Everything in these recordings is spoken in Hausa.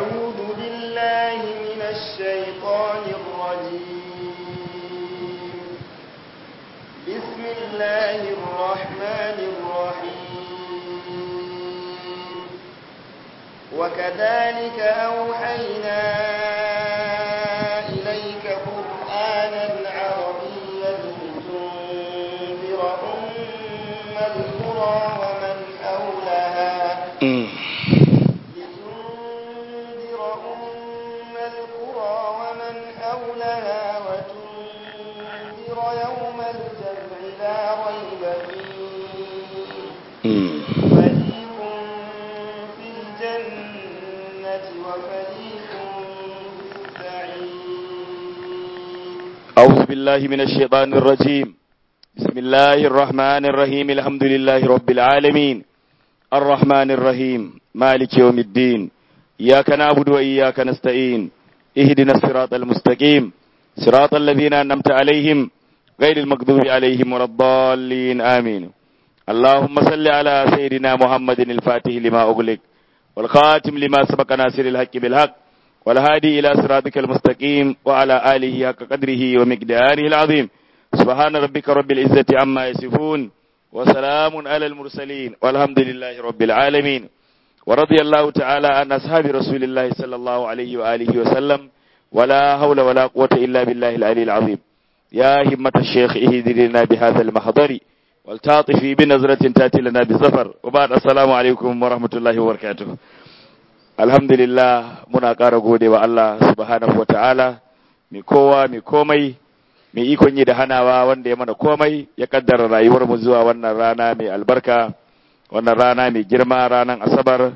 أعوذ بالله من الشيطان الرجيم بسم الله الرحمن الرحيم وكذلك أوحينا إليك قرآنا عربيا لتنذر أم القرى ومن حولها لتنذر أم القرى ومن حولها وتنذر يوم الجمع لا ريب فيه فريق في الجنة وفريق في السعير أعوذ بالله من الشيطان الرجيم بسم الله الرحمن الرحيم الحمد لله رب العالمين الرحمن الرحيم مالك يوم الدين إياك نعبد وإياك نستعين اهدنا الصراط المستقيم صراط الذين أنعمت عليهم غير المغضوب عليهم ولا الضالين آمين اللهم صل على سيدنا محمد الفاتح لما أغلق والخاتم لما سبق ناصر الحق بالحق والهادي إلى صراطك المستقيم وعلى آله حق قدره ومقداره العظيم سبحان ربك رب العزة عما يصفون وسلام على المرسلين والحمد لله رب العالمين ورضي الله تعالى عن أصحاب رسول الله صلى الله عليه وآله وسلم ولا حول ولا قوة إلا بالله العلي العظيم يا همة الشيخ اهدرنا بهذا المحضر والتعطفي بنظرة تأتي لنا بسفر وبعد السلام عليكم ورحمة الله وبركاته alhamdulillah muna ƙara gode wa Allah subhanahu wa ta'ala mai kowa mai komai mai ikon yi da hanawa wanda ya mana komai ya kaddara rayuwar mu zuwa wannan rana mai albarka wannan rana mai girma ranar asabar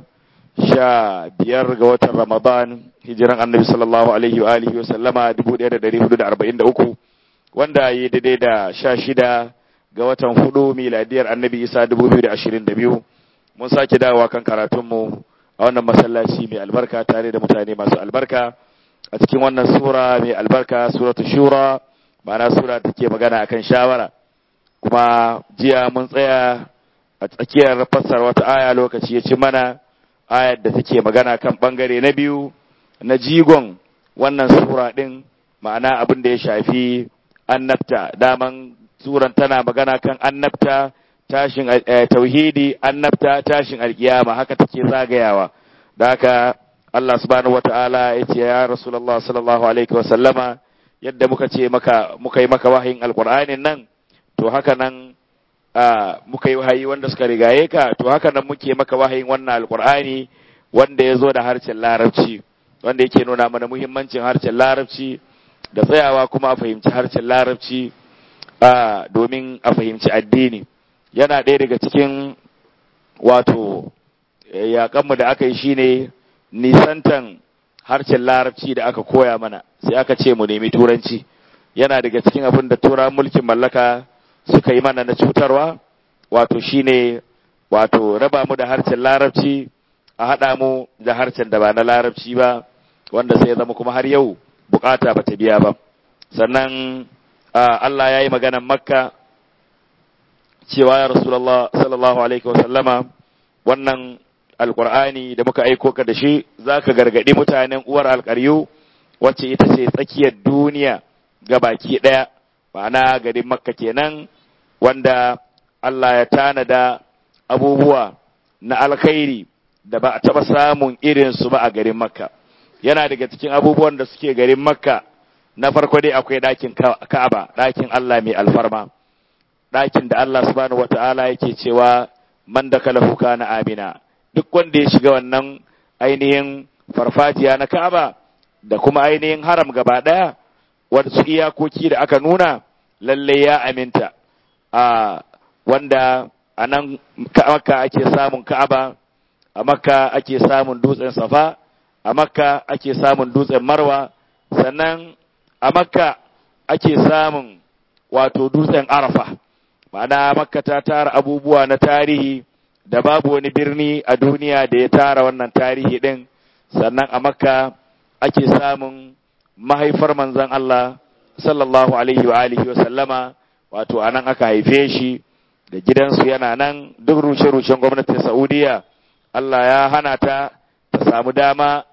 sha biyar ga watan ramadan hijiran annabi sallallahu alaihi wa alihi wa sallama dubu ɗaya da ɗari hudu da arba'in da uku wanda ya daidai da sha shida ga watan hudu miladiyar annabi isa dubu biyu da ashirin da biyu mun sake dawowa kan karatunmu a wannan masallaci mai albarka tare da mutane masu albarka a cikin wannan sura mai albarka suratu shura ma'ana sura take magana akan shawara kuma jiya mun tsaya a tsakiyar fassara wata aya lokaci ya ci mana ayar da take magana kan bangare na biyu na jigon wannan sura din ma'ana abin da ya shafi annabta daman suran tana magana kan annabta tashin tauhidi annabta tashin alkiyama haka take zagayawa da haka Allah subhanahu wataala ya ce ya Rasulullah sallallahu alaihi wasallama yadda muka ce maka muka yi maka wahayin alqur'anin nan to haka nan muka yi wahayi wanda suka rigaye ka to haka nan muke maka wahayin wannan alqur'ani wanda ya zo da harshen larabci wanda yake nuna mana muhimmancin harshen larabci da tsayawa kuma a fahimci harshen larabci domin a fahimci addini yana ɗaya daga cikin wato yaƙanmu da aka yi shine nisantan harshen larabci da aka koya mana sai aka ce mu nemi turanci yana daga cikin abin da tura mulkin mallaka suka yi mana na cutarwa wato shine wato raba mu da harshen larabci a haɗa mu da harshen da ba na larabci ba wanda sai ya zama kuma har yau bukata ba ta biya ba sannan Allah ya yi maganan makka cewa ya Rasulallah sallallahu alaihi wasallama wannan alkur'ani da muka aiko ka da shi za ka gargaɗi mutanen uwar alƙaryu wacce ita ce tsakiyar duniya ga baki ɗaya ma'ana garin makka kenan wanda Allah ya tanada abubuwa na alkhairi da ba a taɓa samun irinsu ba a garin makka yana daga cikin abubuwan da suke garin makka na farko dai akwai ɗakin ka'aba ɗakin Allah mai alfarma ɗakin da Allah subhanahu wata'ala yake cewa man da kalahu kana amina duk wanda ya shiga wannan ainihin farfajiya na Ka'aba da kuma ainihin haram gaba ɗaya wasu iyakoki da aka nuna lalle ya aminta a wanda a nan makka ake samun Ka'aba a makka ake samun dutsen safa a makka ake samun dutsen marwa sannan a makka ake samun wato dutsen arafa ma'ana makka ta tara abubuwa na tarihi da babu wani birni a duniya da ya tara wannan tarihi din sannan a makka ake samun mahaifar manzon Allah sallallahu alaihi wa alihi wa sallama wato anan aka haife shi da gidansu yana nan duk rushe-rushen gwamnatin Saudiya Allah ya hana ta ta samu dama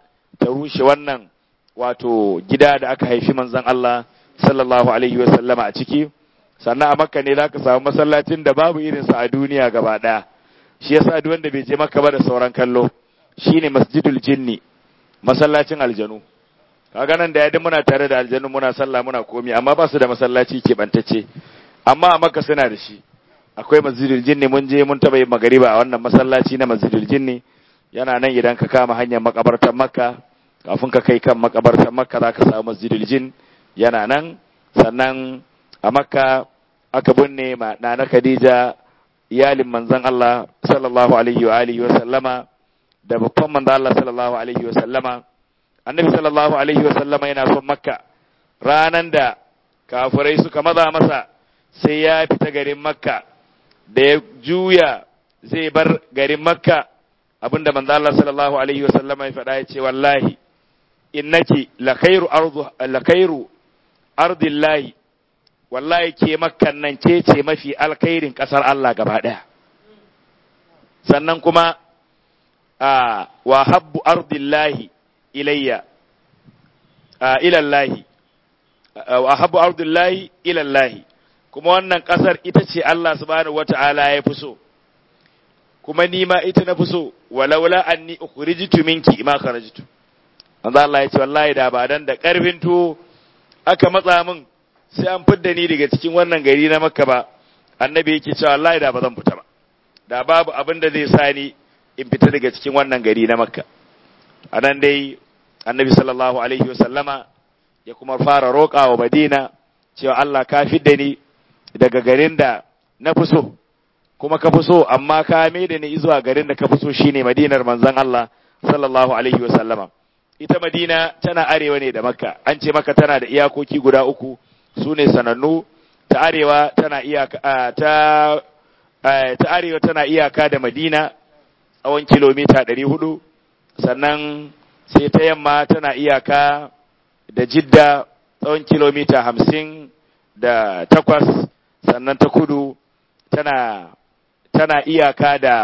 ta rushe wannan wato gida da aka haifi manzon Allah sallallahu alaihi wa sallama a ciki sannan a makka ne zaka samu masallacin da babu irinsa a duniya gaba ɗaya shi yasa duk wanda bai je makka ba da sauran kallo shine masjidul jinni masallacin aljanu kaga nan da yadda muna tare da aljanu muna sallah muna komi amma ba su da masallaci keɓantacce amma a makka suna da shi akwai masjidul jinni mun je mun taɓa yin magariba a wannan masallaci na masjidul jinni yana nan idan ka kama hanyar makabartar makka kafin ka kai kan makabartar makka za ka samu masjidul jin yana nan sannan a makka aka binne ma nana khadija iyalin manzon Allah sallallahu alaihi wa alihi wa sallama da babban manzon Allah sallallahu alaihi wa sallama annabi sallallahu alaihi wa sallama yana son makka ranan da kafirai suka maza masa sai ya fita garin makka da ya juya zai bar garin makka abinda manzo Allah sallallahu alaihi wa sallama ya faɗa ya ce wallahi innaki la khairu ardu la khairu ardillahi wallahi ke makkan nan ke ce mafi alkhairin kasar Allah gaba ɗaya sannan kuma a wa habbu ardillahi ilayya ilallahi wa habbu ardillahi ilallahi kuma wannan kasar ita ce Allah subhanahu wata'ala ya fi so kuma ni ma ita na fi so walaula anni ukhrijtu minki ma kharajtu manzo Allah ya ce wallahi da ba dan da karfin to aka matsa min sai an fidda ni daga cikin wannan gari na makka ba annabi yake cewa wallahi da ba zan fita ba da babu abin da zai sa ni in fita daga cikin wannan gari na makka anan dai annabi sallallahu alaihi wa sallama ya kuma fara roƙa wa madina cewa Allah ka fidda ni daga garin da na fi so kuma ka fi so amma ka mai da ni zuwa garin da ka fi so shine madinar manzon Allah sallallahu alaihi wa sallama ita madina tana arewa ne da makka an ce maka tana da iyakoki guda uku su ne sanannu ta arewa tana iyaka ta ta arewa tana iyaka da madina tsawon kilomita ɗari hudu sannan sai ta yamma tana iyaka da jidda tsawon kilomita hamsin da takwas sannan ta kudu tana tana iyaka da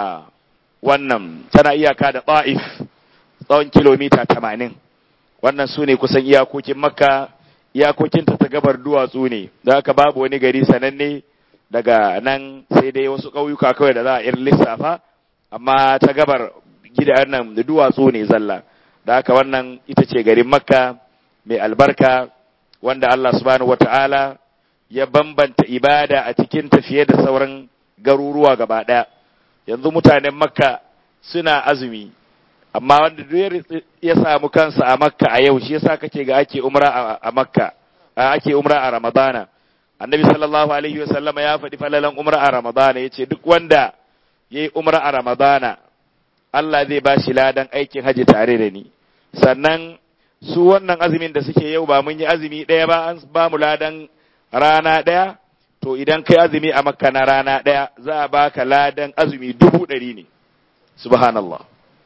wannan tana iyaka da ta'if tsawon kilomita tamanin wannan su ne kusan iyakokin makka iyakokinta ta gabar duwatsu ne da haka babu wani gari sananne daga nan sai dai wasu ƙauyuka kawai da za a irin lissafa amma ta gabar gidan nan da duwatsu ne zalla da haka wannan ita ce garin makka mai albarka wanda Allah subhanahu wata'ala ya bambanta ibada a cikin tafiye da sauran garuruwa gaba ɗaya yanzu mutanen makka suna azumi amma wanda duk ya samu kansa a makka a yau shi yasa kake ga ake umra a makka ake umra a ramadana annabi sallallahu alaihi wasallama ya faɗi falalan umra a ramadana yace duk wanda yayi umra a ramadana Allah zai ba shi ladan aikin haji tare da ni sannan su wannan azumin da suke yau ba mun yi azumi ɗaya ba an ba mu ladan rana ɗaya to idan kai azumi a makka na rana ɗaya za a baka ladan azumi dubu ɗari ne subhanallah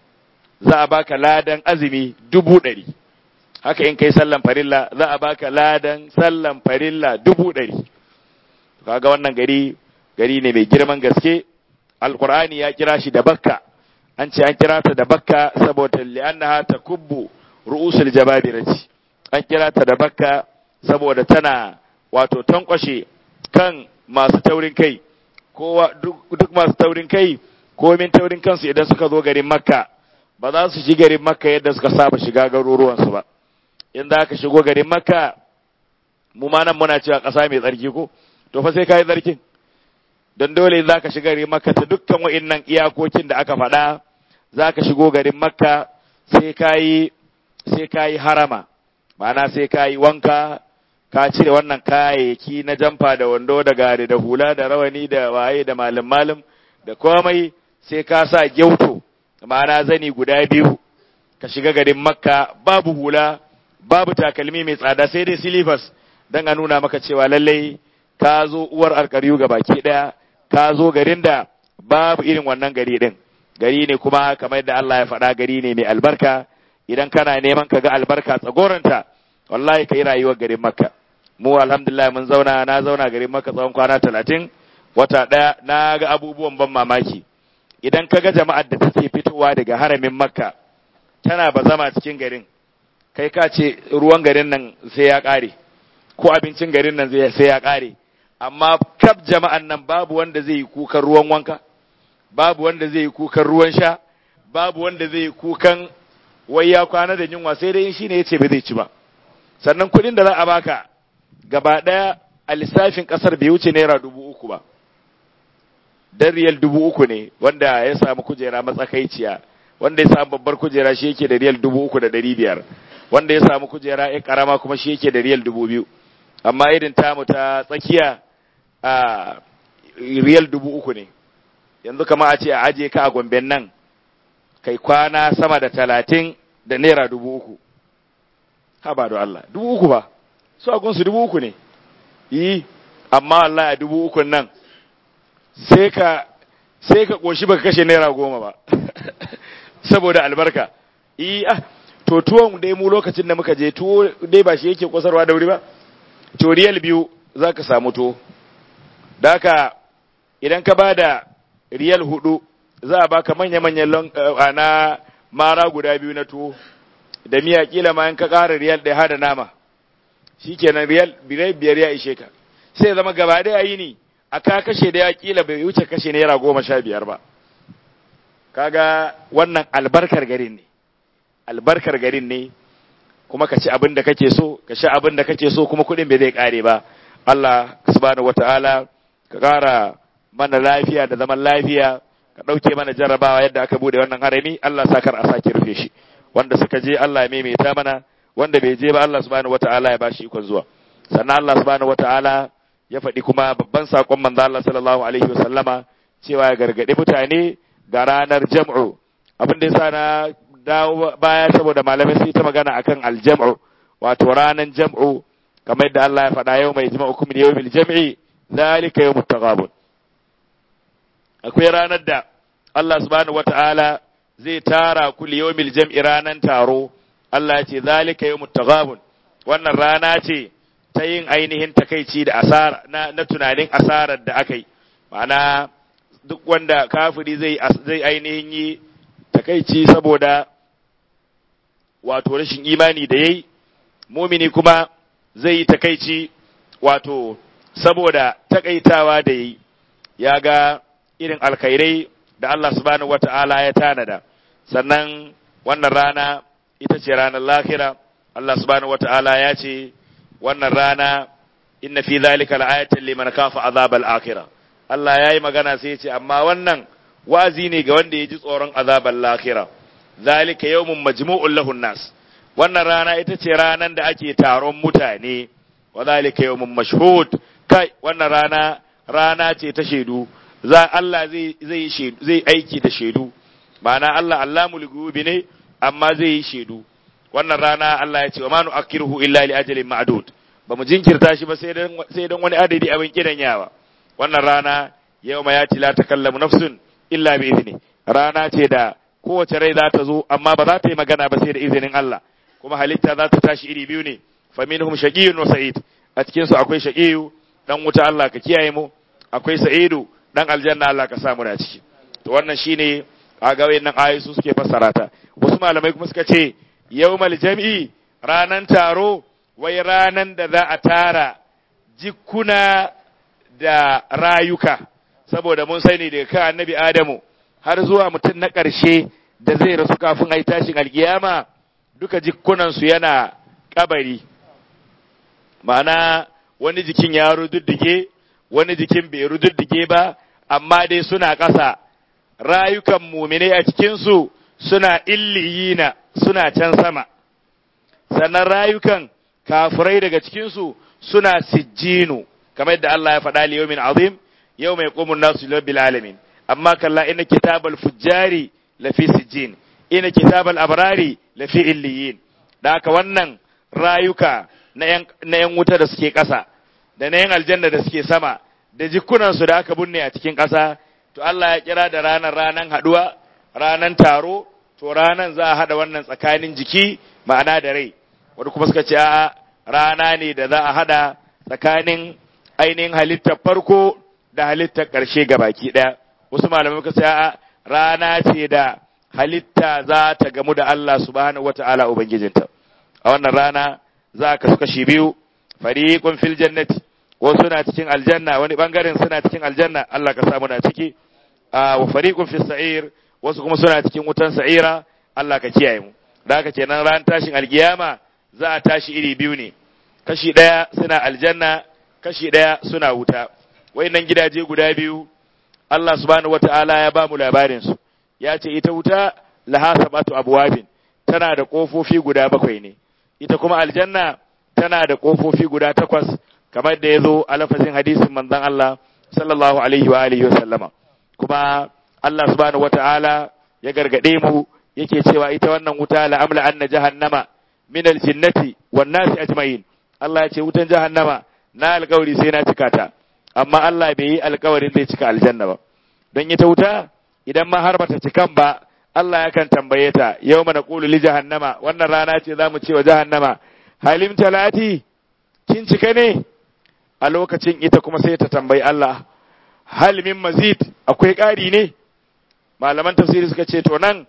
za a baka ladan azumi dubu ɗari haka in kai sallan farilla za a baka ladan sallan farilla dubu ɗari kaga wannan gari gari ne mai girman gaske alkur'ani ya kira shi da bakka an ce an kira ta da bakka saboda li'annaha takubbu ru'usul jababirati an kira ta da bakka saboda tana wato tankwashe kan masu taurin kai kowa duk masu taurin kai komin taurin kansu idan suka zo garin makka ba za su shi garin makka yadda suka saba shiga garuruwansu ba in za ka shigo garin makka mu ma nan muna cewa ƙasa mai tsarki ko to fa sai ka yi tsarkin don dole za ka shiga garin makka ta dukkan wa'innan iyakokin da aka faɗa za ka shigo garin makka sai ka yi sai ka yi harama ma'ana sai ka yi wanka ka cire wannan kayayyaki na jamfa da wando da gari da hula da rawani da waye da malam malam da komai sai ka sa gyauto ma'ana zani guda biyu ka shiga garin makka babu hula babu takalmi mai tsada sai dai silifas don a nuna maka cewa lallai ka zo uwar alkaryu ga baki ɗaya ka zo garin da babu irin wannan gari ɗin gari ne kuma kamar yadda Allah ya faɗa gari ne mai albarka idan kana neman ka ga albarka tsagoranta wallahi ka yi rayuwar garin makka mu alhamdulillah mun zauna na zauna garin makka tsawon kwana talatin wata ɗaya na ga abubuwan ban mamaki idan ka ga jama'ar da take fitowa daga haramin makka tana ba zama cikin garin kai ka ce ruwan garin nan sai ya ƙare ko abincin garin nan sai ya ƙare amma kaf jama'an nan babu wanda zai yi kukan ruwan wanka babu wanda zai yi kukan ruwan sha babu wanda zai yi kukan wai ya kwana da yunwa sai dai shi ne ya ce ba zai ci ba sannan kuɗin da za a baka gaba ɗaya a lissafin ƙasar bai wuce naira dubu uku ba dan riyal dubu uku ne wanda ya samu kujera matsakaiciya wanda ya samu babbar kujera shi yake da riyal dubu uku da ɗari biyar wanda ya samu kujera ya karama kuma shi yake da riyal dubu biyu amma irin tamu ta tsakiya a riyal dubu uku ne yanzu kama a ce a aje ka a gomben nan kai kwana sama da talatin da naira dubu uku ha ba da Allah dubu uku ba su a gunsu dubu uku ne yi amma Allah a dubu ukun nan sai ka sai ka koshi baka kashe naira goma ba saboda albarka yi ah to tuwon dai mu lokacin da muka je tuwo dai ba shi yake kwasarwa da wuri ba to riyal biyu za ka samu tuwo da haka idan ka ba da riyal hudu za a baka manya-manyan na mara guda biyu na tuwo da miya kila ma in ka ƙara riyal ɗaya hada nama shi kenan riyal biyar ya ishe ka sai zama gaba ɗaya yi ni a ka kashe da ya kila bai wuce kashe naira goma sha biyar ba kaga wannan albarkar garin ne albarkar garin ne kuma ka ci abin da kake so ka sha abin da kake so kuma kuɗin bai zai ƙare ba Allah subhanahu wata'ala ka ƙara mana lafiya da zaman lafiya ka ɗauke mana jarrabawa yadda aka bude wannan harami Allah sa kar a sake rufe shi wanda suka je Allah ya maimaita mana wanda bai je ba Allah subhanahu wata'ala ya bashi ikon zuwa sannan Allah subhanahu wata'ala ya faɗi kuma babban saƙon manzo Allah sallallahu alaihi wasallama cewa ya gargaɗi mutane ga ranar jam'u abin da yasa na dawo baya saboda malamai sun yi ta magana akan aljam'u wato ranar jam'u kamar yadda Allah ya faɗa yau mai jama'ukum min yawmil jam'i zalika yawmut taghabun akwai ranar da Allah subhanahu wata'ala zai tara ku li yawmil jam'i ranan taro Allah ya ce zalika yawmut taghabun wannan rana ce ta yin ainihin takaici da asara na, na tunanin asarar da aka yi ma'ana duk wanda kafiri zai zai ainihin yi takaici saboda wato rashin imani da yayi mumini kuma zai yi takaici wato saboda takaitawa da yayi ya ga irin alkhairai da Allah subhanahu wata'ala ya tanada sannan wannan rana ita ce ranar lahira Allah subhanahu wata'ala ya ce wannan rana inna fi zalika la'ayatan liman kafa azabal akhirah Allah yayi magana sai ya ce amma wannan wazi ne ga wanda ya ji tsoron azabal lahira zalika yawmun majmu'un lahun nas wannan rana ita ce ranan da ake taron mutane wa zalika yawmun mashhud kai wannan rana rana ce ta shaidu za Allah zai zai zai aiki da shaidu ma'ana Allah allamul ghuyubi ne amma zai yi shaidu wannan rana Allah ya ce wa ma nu'akkiruhu illa li ajalin ma'dud ba mu jinkirta shi ba sai dan sai dan wani adadi abin kidan yawa wannan rana yawma yati la takallamu nafsun illa bi izni rana ce da kowace rai za ta zo amma ba za ta yi magana ba sai da izinin Allah kuma halitta za ta tashi iri biyu ne fa minhum shaqiyyun wa sa'id a cikin su akwai shaqiyyu dan wuta Allah ka kiyaye mu akwai sa'idu dan aljanna Allah ka sa mu da ciki to wannan shine kaga wayannan ayoyi su suke fassara ta wasu malamai kuma suka ce yawmal jam'i ranan taro wai ranan da za a tara jikuna da rayuka saboda mun sani daga kan annabi Adamu har zuwa mutum na ƙarshe da zai rasu kafin a yi tashin alkiyama duka jikunansu yana kabari ma'ana wani jikin ya rududdige wani jikin bai rududdige ba amma dai suna ƙasa rayukan muminai a cikinsu suna illiyina suna can sama sannan rayukan kafirai daga cikinsu suna sijjinu kamar yadda Allah ya faɗa li yawmin azim yau mai qumun nasu rabbil alamin amma kalla inna kitabal fujjari lafi sijjin inna kitabal abrari lafi illiyin da haka wannan rayuka na yan wuta da suke ƙasa da na yan aljanna da suke sama da jikunansu da aka binne a cikin ƙasa to Allah ya kira da ranar ranan haɗuwa ranan taro to ranan za a haɗa wannan tsakanin jiki ma'ana da rai wani kuma suka ce a rana ne da za a haɗa tsakanin ainihin halittar farko da halittar ƙarshe baki ɗaya wasu malamai suka ce a rana ce da halitta za ta gamu da Allah subhanahu wata'ala ubangijinta a wannan rana za ka suka shi biyu fariqun fil jannati wasu suna cikin aljanna wani bangaren suna cikin aljanna Allah ka samu na ciki wa fariqun fis sa'ir wasu kuma suna cikin wutan sa'ira Allah ka kiyaye mu da haka kenan ran tashin alkiyama za a tashi iri biyu ne kashi daya suna aljanna kashi daya suna wuta wayannan gidaje guda biyu Allah subhanahu wataala ya ba mu labarin su ya ce ita wuta laha sabatu abwabin tana da kofofi guda bakwai ne ita kuma aljanna tana da kofofi guda takwas kamar da ya zo a lafazin hadisin manzon Allah sallallahu alaihi wa alihi wa sallama kuma Allah subhanahu wataala ya gargade mu yake cewa ita wannan wuta la'amla anna jahannama min aljinnati wan nasi ajma'in Allah ya ce wutan jahannama na alƙawari sai na cika ta amma Allah bai yi alƙawarin zai cika aljanna ba don ita wuta idan ma har bata cikan ba Allah yakan tambaye ta yau mana qulu li jahannama wannan rana ce zamu ce wa jahannama halim talati kin cika ne a lokacin ita kuma sai ta tambayi Allah hal min mazid akwai ƙari ne malaman tafsiri suka ce to nan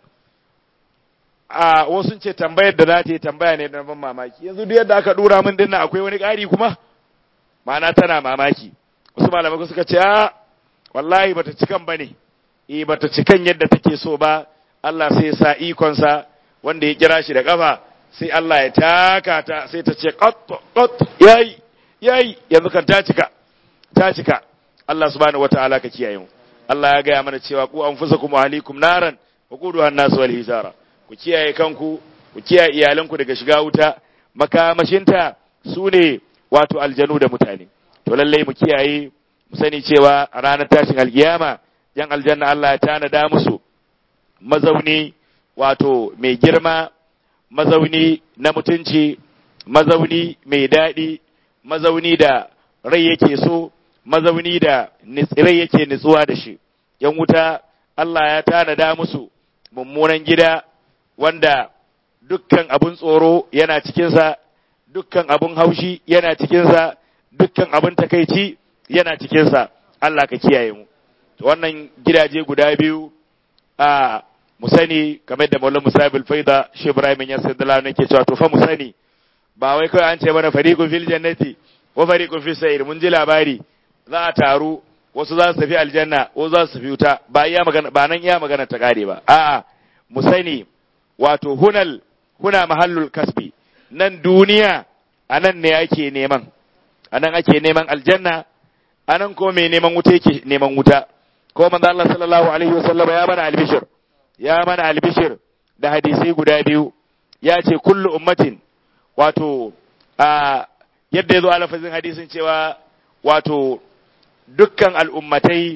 a wasu ce tambayar da za ta yi tambaya ne na ban mamaki yanzu duk yadda aka dura min dinnan akwai wani ƙari kuma ma'ana tana mamaki wasu malamai suka ce a wallahi bata cikan bane eh bata cikan yadda take so ba Allah sai ya sa ikonsa wanda ya kira shi da kafa sai Allah ya taka ta sai ta ce qat qat yayi yayi yanzu kan ta cika ta cika Allah subhanahu wataala ka kiyaye mu Allah ya gaya mana cewa ku anfusakum wa ahlikum naran wa quduha an-nas wal hijara ku kiyaye kanku ku kiyaye iyalanku daga shiga wuta makamashinta su ne wato aljanu da mutane to lallai mu kiyaye mu sani cewa a ranar tashin alkiyama yan aljanna Allah ya tanada musu mazauni wato mai girma mazauni na mutunci mazauni mai daɗi mazauni da rai yake so mazauni da rai yake nutsuwa da shi yan wuta Allah ya tanada musu mummunan gida wanda dukkan abun tsoro yana cikinsa dukkan abun haushi yana cikinsa dukkan abun takaici yana cikinsa Allah ka kiyaye mu wannan gidaje guda biyu a mu sani kamar da Maulana Musa bil Faida Shi Ibrahim ya sallallahu alaihi ke cewa to fa mu sani ba wai kawai an ce mana fariqun fil jannati wa fariqun fis sa'ir mun ji labari za a taru wasu za su tafi aljanna wasu za su tafi wuta ba iya magana ba nan iya magana ta kare ba a'a mu sani wato hunal huna mahallul kasbi nan duniya anan ne ake neman anan ake neman aljanna anan ko mai neman wuta yake neman wuta ko manzo Allah sallallahu alaihi wasallam ya mana albishir ya mana albishir da hadisi guda biyu ya ce kullu ummatin wato a yadda yazo a lafazin hadisin cewa wato dukkan al'ummatai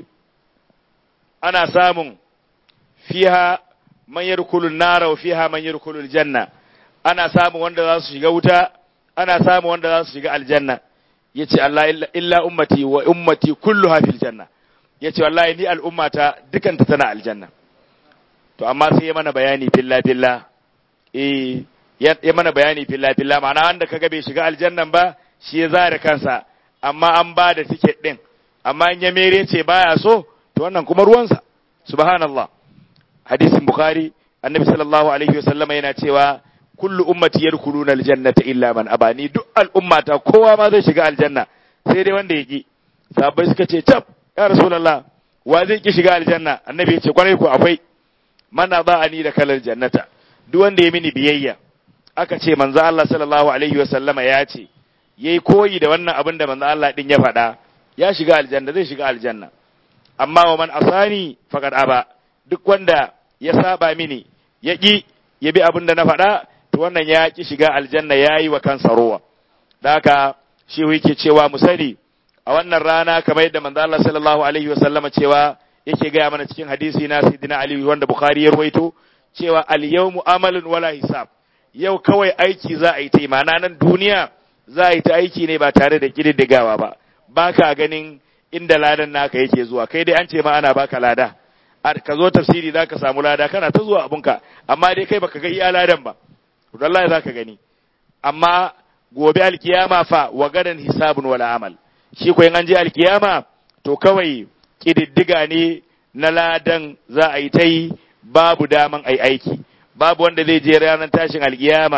ana samun fiha man yadkhulun nara wa fiha man yadkhulul janna ana samun wanda za su shiga wuta ana samun wanda za su shiga aljanna yace Allah illa ummati wa ummati kulluha fil janna yace wallahi ni al'ummata dukanta tana aljanna to amma sai ya mana bayani filla filla eh ya mana bayani filla filla ma'ana wanda kaga bai shiga aljannan ba shi ya zare kansa amma an ba da ticket din amma in ya mere ce baya so to wannan kuma ruwansa subhanallah hadisin bukhari annabi sallallahu alaihi wasallama yana cewa kullu ummati yadkhuluna aljannata illa man abani duk al'ummata kowa ma zai shiga aljanna sai dai wanda yaki sahabbai suka ce tab ya rasulullah wa zai ki shiga aljanna annabi ya ce kwarai ku akwai man ni da kalal jannata duk wanda ya mini biyayya aka ce manzo Allah sallallahu alaihi wasallama ya ce yayi koyi da wannan abin da manzo Allah din ya faɗa ya shiga aljanna zai shiga aljanna amma wa man asani faqad aba duk wanda ya saba mini ya ƙi ya bi abin da na faɗa to wannan ya ƙi shiga aljanna ya yi wa kansa rowa da haka shi yake cewa mu sani a wannan rana kamar yadda manzo Allah sallallahu alaihi wasallama cewa yake gaya mana cikin hadisi na Sayyidina Ali wanda Bukhari ya rawaito cewa al yawmu amalun wala hisab yau kawai aiki za a yi ta imana nan duniya za a yi ta aiki ne ba tare da kididdigawa ba baka ganin inda ladan naka yake zuwa kai dai an ce ma ana baka lada ka zo tafsiri za ka samu lada kana ta zuwa abunka amma dai kai baka ga iya ladan ba wallahi za ka gani amma gobe alkiyama fa wa gadan hisabun wala amal shi ko in an je alkiyama to kawai kididdiga ne na ladan za a yi ta yi babu daman ai aiki babu wanda zai je ranar tashin alkiyama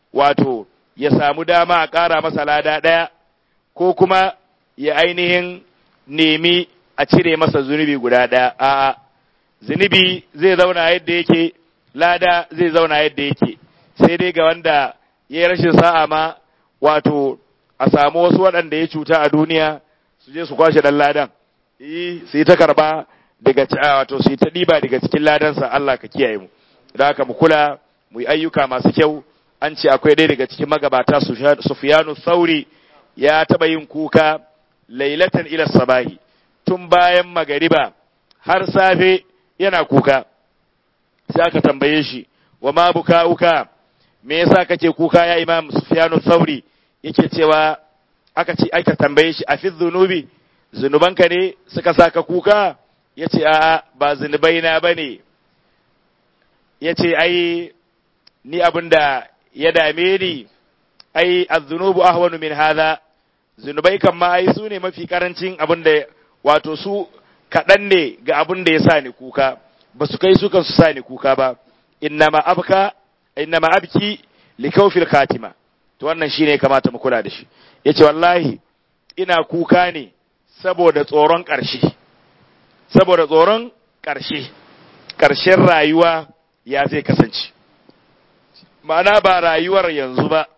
wato ya samu dama a ƙara masa lada ɗaya ko kuma ya ainihin nemi a cire masa zunubi guda ɗaya a'a zunubi zai zauna yadda yake lada zai zauna yadda yake sai dai ga wanda ya yi rashin sa'a ma wato a samu wasu waɗanda ya cuta a duniya su je su kwashe ɗan ladan yi su yi ta karɓa daga wato su yi ta ɗiba daga cikin ladansa Allah ka kiyaye mu da haka mu kula mu yi ayyuka masu kyau an ce akwai ɗaya daga cikin magabata Sufyanu Sauri ya taɓa yin kuka lailatan ila sabahi tun bayan magariba har safe yana kuka sai aka tambaye shi wa ma bukauka me yasa kake kuka ya Imam Sufyanu Sauri yake cewa aka ce aka tambaye shi a fi zunubi zunubanka ne suka saka kuka yace a'a ba zunubai na bane yace ai ni abinda ya dame ni ai az-zunubu ahwanu min hadha zunubai kan ma ai su ne mafi karancin abinda wato su kaɗan ne ga abin da ya sa ni kuka ba su kai su kan su sa ni kuka ba innama abka innama abki likawfil khatima to wannan shine kamata mu kula da shi yace wallahi ina kuka ne saboda tsoron ƙarshe saboda tsoron ƙarshe ƙarshen rayuwa ya zai kasance ma'ana ba rayuwar yanzu ba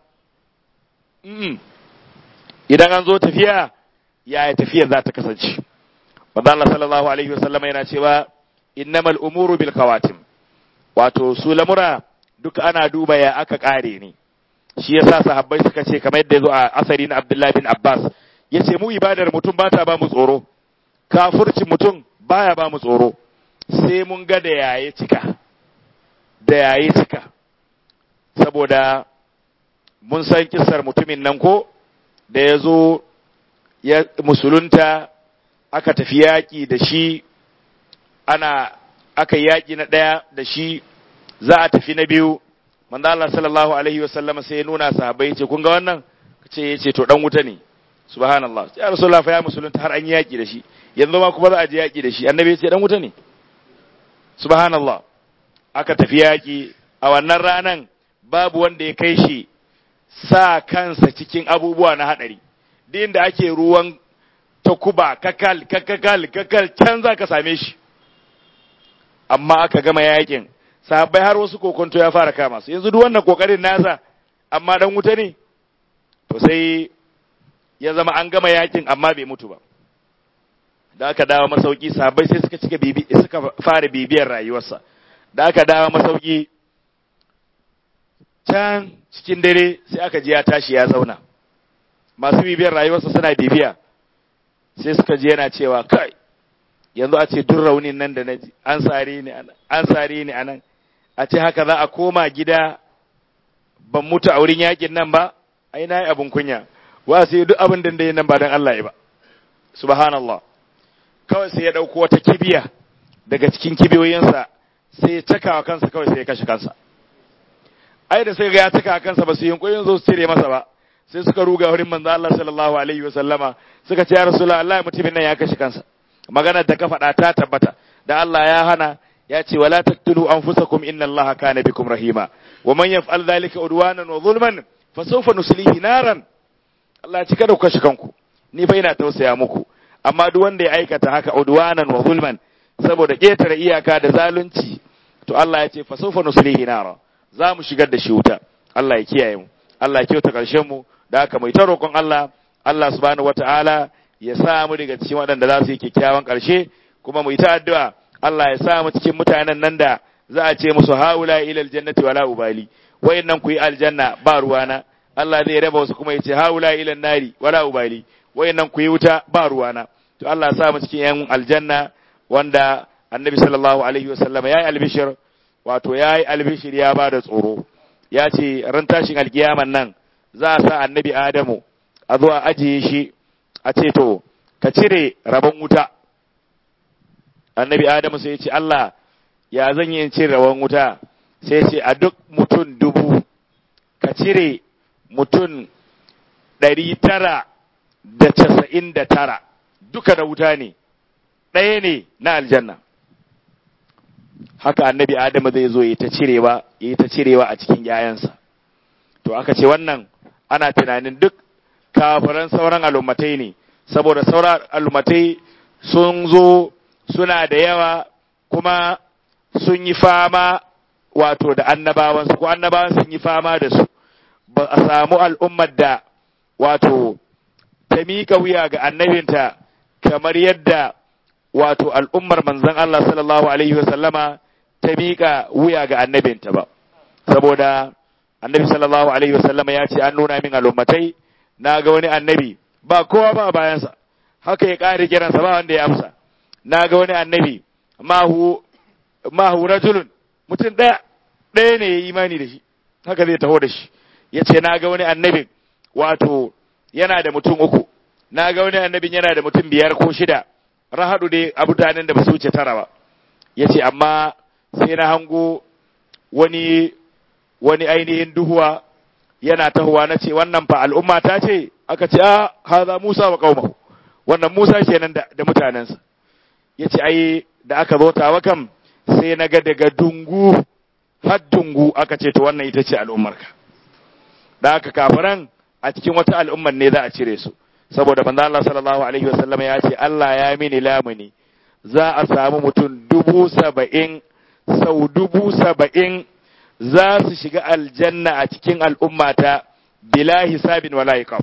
idan an zo tafiya yaya tafiyar za ta kasance wanda Allah sallallahu alaihi wasallam yana cewa innamal umuru bil kawatim wato su lamura duka ana duba ya aka kare ne shi yasa sahabbai suka ce kamar yadda yazo a asari na Abdullah bin Abbas yace mu ibadar mutum ba ta ba mu tsoro kafirci mutum baya ba mu tsoro sai mun ga da yaye cika da yaye cika saboda mun san kissar mutumin nan ko da ya zo ya musulunta aka tafi yaƙi da shi ana aka yaƙi na ɗaya da shi za a tafi na biyu manzo Allah sallallahu alaihi wasallam sai ya nuna sahabbai ce kun ga wannan ce yace to dan wuta ne subhanallah ya rasulullah fa ya musulunta har an yi yaƙi da shi yanzu ma kuma za a je yaƙi da shi annabi ya ce dan wuta ne subhanallah aka tafi yaƙi a wannan ranan babu wanda ya kai shi sa kansa cikin abubuwa na haɗari duk inda ake ruwan takuba kakal kakal kakal can za ka same shi amma aka gama yakin sahabbai har wasu kokonto ya fara kama su yanzu duk wannan kokarin nasa amma dan wuta ne to sai ya zama an gama yakin amma bai mutu ba da aka dawo masauki sahabbai sai suka cika bibi suka fara bibiyar rayuwarsa da aka dawo masauki can cikin dare sai aka ji ya tashi ya zauna masu bibiyar rayuwarsa suna bibiya sai suka ji yana cewa kai yanzu a ce duk raunin nan da na ji an sare ni anan an sare ni anan a ce haka za a koma gida ban mutu a wurin yakin nan ba ai na yi abin kunya wa sai duk abin da yi nan ba don Allah ya ba subhanallah kawai sai ya ɗauko wata kibiya daga cikin kibiyoyinsa sai ya cakawa kansa kawai sai ya kashe kansa ai da sai ga ya cika kansa ba su yi yunkurin zo su cire masa ba sai suka ruga wurin manzo Allah sallallahu alaihi wa sallama suka ce ya rasulullah Allah mutumin nan ya kashe kansa maganar da ka faɗa ta tabbata da Allah ya hana ya ce wala taqtulu anfusakum inna Allaha kana bikum rahima wa man yaf'al dhalika udwanan wa zulman fa sawfa nuslihi naran Allah ya ci kada ku kashe kanku ni fa ina tausaya muku amma duk wanda ya aikata haka udwanan wa zulman saboda ketare iyaka da zalunci to Allah ya ce fa sawfa nuslihi naran za mu shigar da shi wuta Allah ya kiyaye mu Allah ya kyauta karshen mu da haka mai ta roƙon Allah Allah subhanahu wataala ya sa mu daga cikin waɗanda za su yi kyakkyawan ƙarshe kuma mu yi ta addu'a Allah ya sa mu cikin mutanen nan da za a ce musu haula ila aljannati wala ubali wayannan ku yi aljanna ba ruwana Allah zai raba wasu kuma ya ce haula ila nari wala ubali wayannan ku yi wuta ba ruwana to Allah ya sa mu cikin yan aljanna wanda annabi sallallahu alaihi wasallam ya yi albishir wato ya yi albishir ya ba da tsoro ya ce ran tashin alkiyaman nan za a sa annabi adamu a zo a ajiye shi a ce to ka cire rabon wuta annabi adamu sai ya ce Allah ya zan yi in cire rabon wuta sai ce a duk mutum dubu ka cire mutum ɗari tara da casa'in da tara duka da wuta ne ɗaya ne na aljanna haka annabi adamu zai zo ya ta cirewa ya ta cirewa a cikin ‘ya'yansa to aka ce wannan ana tunanin duk kafiran sauran al'ummatai ne saboda sauran al'ummatai sun zo suna da yawa kuma sun yi fama wato da annabawansu ko annabawan sun yi fama da su ba a samu al'ummar da wato ta miƙa wuya ga annabinta kamar yadda wato al'ummar manzon Allah sallallahu alaihi wasallama ta miƙa wuya ga annabinta ba saboda annabi sallallahu alaihi wasallama ya ce an nuna min al'ummatai na ga wani annabi ba kowa ba bayansa haka ya ƙare kiransa ba wanda ya amsa na ga wani annabi mahu mahu rajulun mutum ɗaya ɗaya ne ya imani da shi haka zai taho da shi ya ce na ga wani annabin wato yana da mutum uku na ga wani annabin yana da mutum biyar ko shida rahadu dai a mutanen da ba su wuce tara ba ya ce amma sai na hango wani wani ainihin duhuwa yana tahowa na ce wannan fa al'umma ta ce aka ce a haza Musa wa qaumahu wannan Musa kenan da, da mutanensa yace ai da aka zo tawa kam sai na ga daga dungu har dungu aka ce to wannan ita ce al'ummarka da aka kafiran a cikin wata al'ummar ne za a cire su saboda manzo Allah sallallahu alaihi wasallam ya ce Allah ya mini lamuni za a samu mutum dubu saba'in sau dubu saba'in za su shiga aljanna a cikin al'ummata bila hisabin wala iqab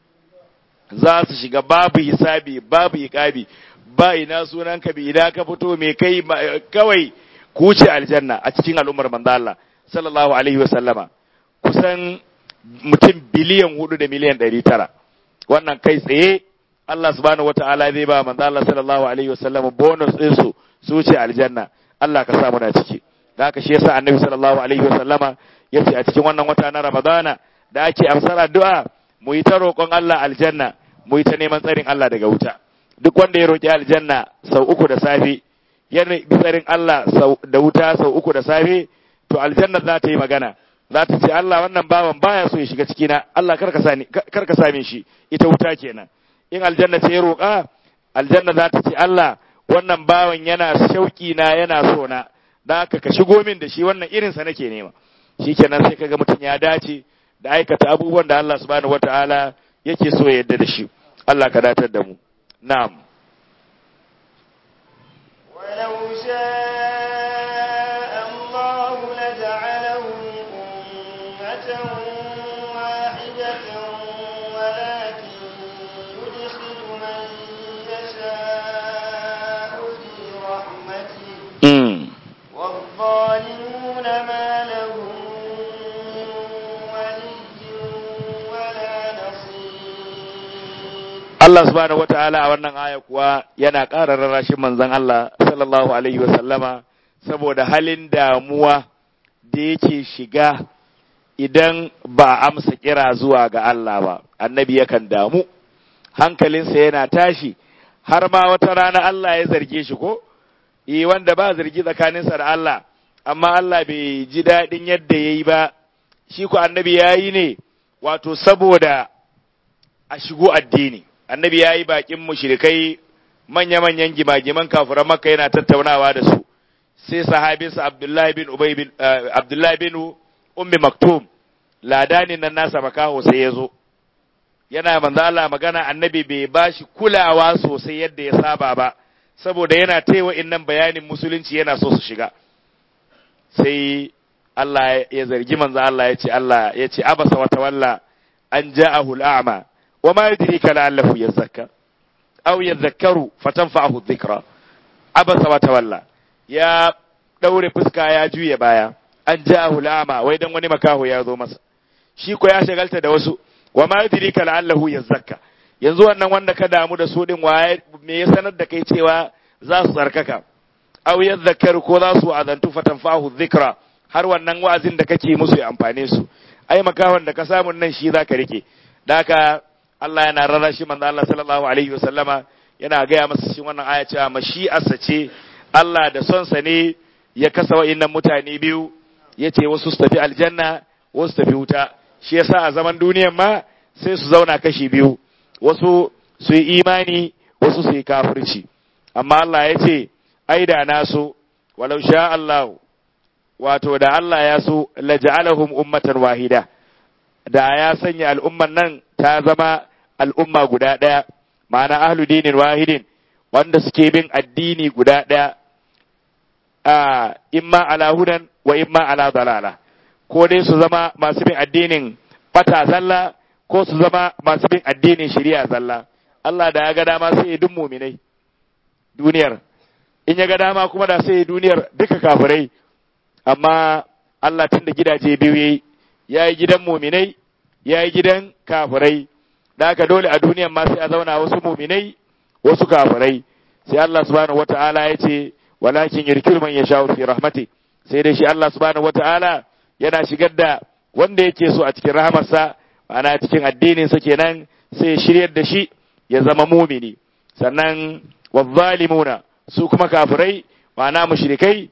za su shiga babu hisabi babu iqabi ba ina sunanka bi idan ka fito me kai kawai ku wuce aljanna a cikin al'ummar manzo Allah sallallahu alaihi wa sallama kusan mutum biliyan hudu da miliyan ɗari tara wannan kai tsaye Allah subhanahu wata'ala zai ba manzo Allah sallallahu alaihi wa sallama bonus din su su wuce aljanna Allah ka sa muna ciki da haka shi yasa annabi sallallahu alaihi wa sallama yace a cikin wannan wata na Ramadana da ake amsar addu'a mu yi ta roƙon Allah aljanna mu yi ta neman tsarin Allah daga wuta duk wanda ya roƙi aljanna sau uku da safe ya bi tsarin Allah da wuta sau uku da safe to aljanna za ta yi magana za ta ce Allah wannan bawan baya so ya shiga cikina Allah kar ka same shi ita wuta kenan in aljanna ce ya roƙa aljanna za ta ce Allah wannan bawan yana shauƙi na yana so na da haka ka shigo min da shi wannan irinsa nake nema shikenan sai kaga mutum ya dace da aikata abubuwan da Allah subhanahu wataala yake so ya yarda da shi Allah ka datar da mu na'am ولو شاء الله لجعلهم أمة واحدة ولكن يدخل من يشاء في رحمته mm. والظالمون ما لهم من ولي ولا نصير Allah subhanahu wata'ala a wannan aya kuwa yana ƙara rarrashin manzon Allah sallallahu alaihi wa sallama saboda halin damuwa da yake shiga idan ba a amsa kira zuwa ga Allah ba annabi yakan damu hankalinsa yana tashi har ma wata rana Allah ya zarge shi ko eh wanda ba zargi tsakaninsa da Allah amma Allah bai ji daɗin yadda ya yi ba shi ko annabi ya yi ne wato saboda a shigo addini annabi ya yi bakin mushrikai manya-manyan gimagiman kafiran makka yana tattaunawa da su sai sahabinsa abdullahi bin ubay bin eh, abdullahi bin ummi maktum ladanin nan nasa makaho sai ya zo yana manzo Allah magana annabi bai bashi kulawa sosai yadda ya saba ba saboda yana taiwa innan bayanin musulunci yana so su shiga sai Allah ya zargi manzo Allah ya ce Allah ya ce abasa wa tawalla an ja'ahu al'ama wa ma yudrika la'allahu yazakka aw yadhakkaru fatanfa'ahu dhikra abasa wa tawalla ya daure fuska ya juye baya an ja'ahu al'ama wai dan wani makaho ya zo masa shi ko ya shagalta da wasu wa ma yudrika la'allahu yazakka yanzu wannan wanda ka damu da su din waye me ya sanar da kai cewa za su tsarkaka aw yadhakkaru ko za su azantu fatanfa'ahu dhikra har wannan wa'azin da kake musu ya amfane su ai makahon da ka samu nan shi zaka rike da haka Allah yana rara shi manzo Allah sallallahu alaihi wasallama yana gaya masa cikin wannan aya cewa mashi'arsa ce Allah da son sa ne ya kasa wa'innan mutane biyu yace wasu su tafi aljanna wasu tafi wuta shi yasa a zaman duniyan ma sai su zauna kashi biyu wasu su yi imani wasu su yi kafirci amma Allah ya ce ai da na so walau sha Allah wato da Allah ya so laja'alahum ummatan wahida da ya sanya al'umman nan ta zama al'umma guda ɗaya ma'ana ahlu dinin wahidin wanda suke bin addini guda ɗaya a imma ala hudan wa imma ala dalala ko dai su zama masu bin addinin bata zalla ko su zama masu bin addinin shari'a zalla Allah da ya ga dama sai ya dun muminai duniyar in ya ga dama kuma da sai duniyar duka kafirai amma Allah tun da gidaje biyu yayi ya yi gidan muminai ya yi gidan kafirai da haka dole a duniyan ma sai a zauna wasu muminai wasu kafirai sai Allah subhanahu wata'ala ya ce walakin yirkil man yasha fi rahmati sai dai shi Allah subhanahu wata'ala yana shigar da wanda yake so a cikin rahamarsa ana cikin addinin sa kenan sai ya shiryar da shi ya zama mumini sannan wazzalimuna su kuma kafirai ma'ana mushrikai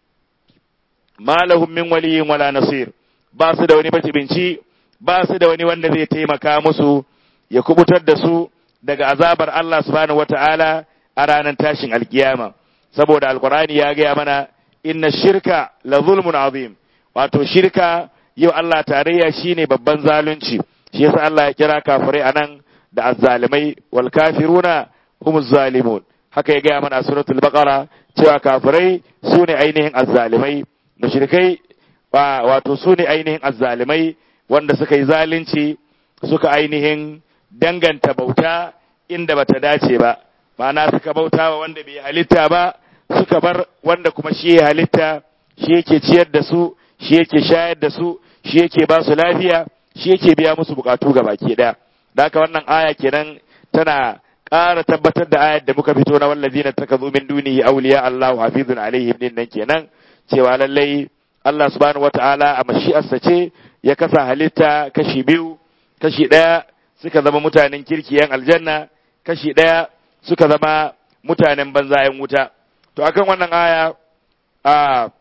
ma lahum min waliyyin wala nasir ba su da wani matibinci ba su da wani wanda zai taimaka musu ya kubutar da su daga azabar Allah subhanahu wata'ala a ranar tashin alkiyama saboda alkurani ya gaya mana inna shirka la zulmun azim wato shirka yau Allah tarayya shine babban zalunci shi yasa Allah ya kira kafirai anan da azzalimai wal kafiruna humuz zalimun haka ya gaya mana a suratul baqara cewa kafirai sune ainihin azzalimai mushrikai wato sune ainihin azzalimai wanda suka yi zalunci suka ainihin danganta bauta inda bata dace ba ma'ana suka bauta wa wanda bai halitta ba suka bar wanda kuma shi ya halitta shi yake ciyar da su shi yake shayar da su shi yake ba su lafiya shi yake biya musu bukatu ga baki ɗaya da haka wannan aya kenan tana ƙara tabbatar da ayar da muka fito na wallazina takazu min dunihi awliya Allahu hafizun alaihim din nan kenan cewa lallai Allah subhanahu wata'ala a mashi'arsa ce ya kasa halitta kashi biyu kashi ɗaya suka zama mutanen kirki yan aljanna kashi ɗaya suka zama mutanen banza yan wuta to akan wannan aya a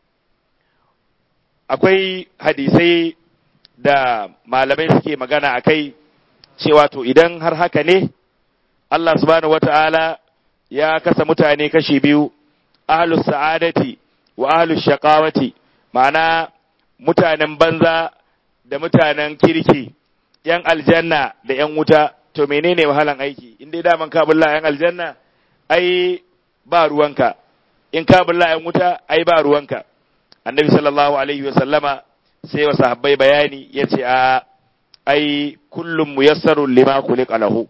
akwai hadisai da malamai suke magana a kai cewa to idan har haka ne Allah subhanahu wata'ala ya kasa mutane kashi biyu ahlus sa'adati wa ahlus shaqawati ma'ana mutanen banza da mutanen kirki yan aljanna da yan wuta to menene wahalan aiki in dai daman ka bulla yan aljanna ai ba ruwanka in ka bulla yan wuta ai ba ruwanka annabi sallallahu alaihi wa sallama sai wa sahabbai bayani yace a ai kullum muyassarun lima khuliqa lahu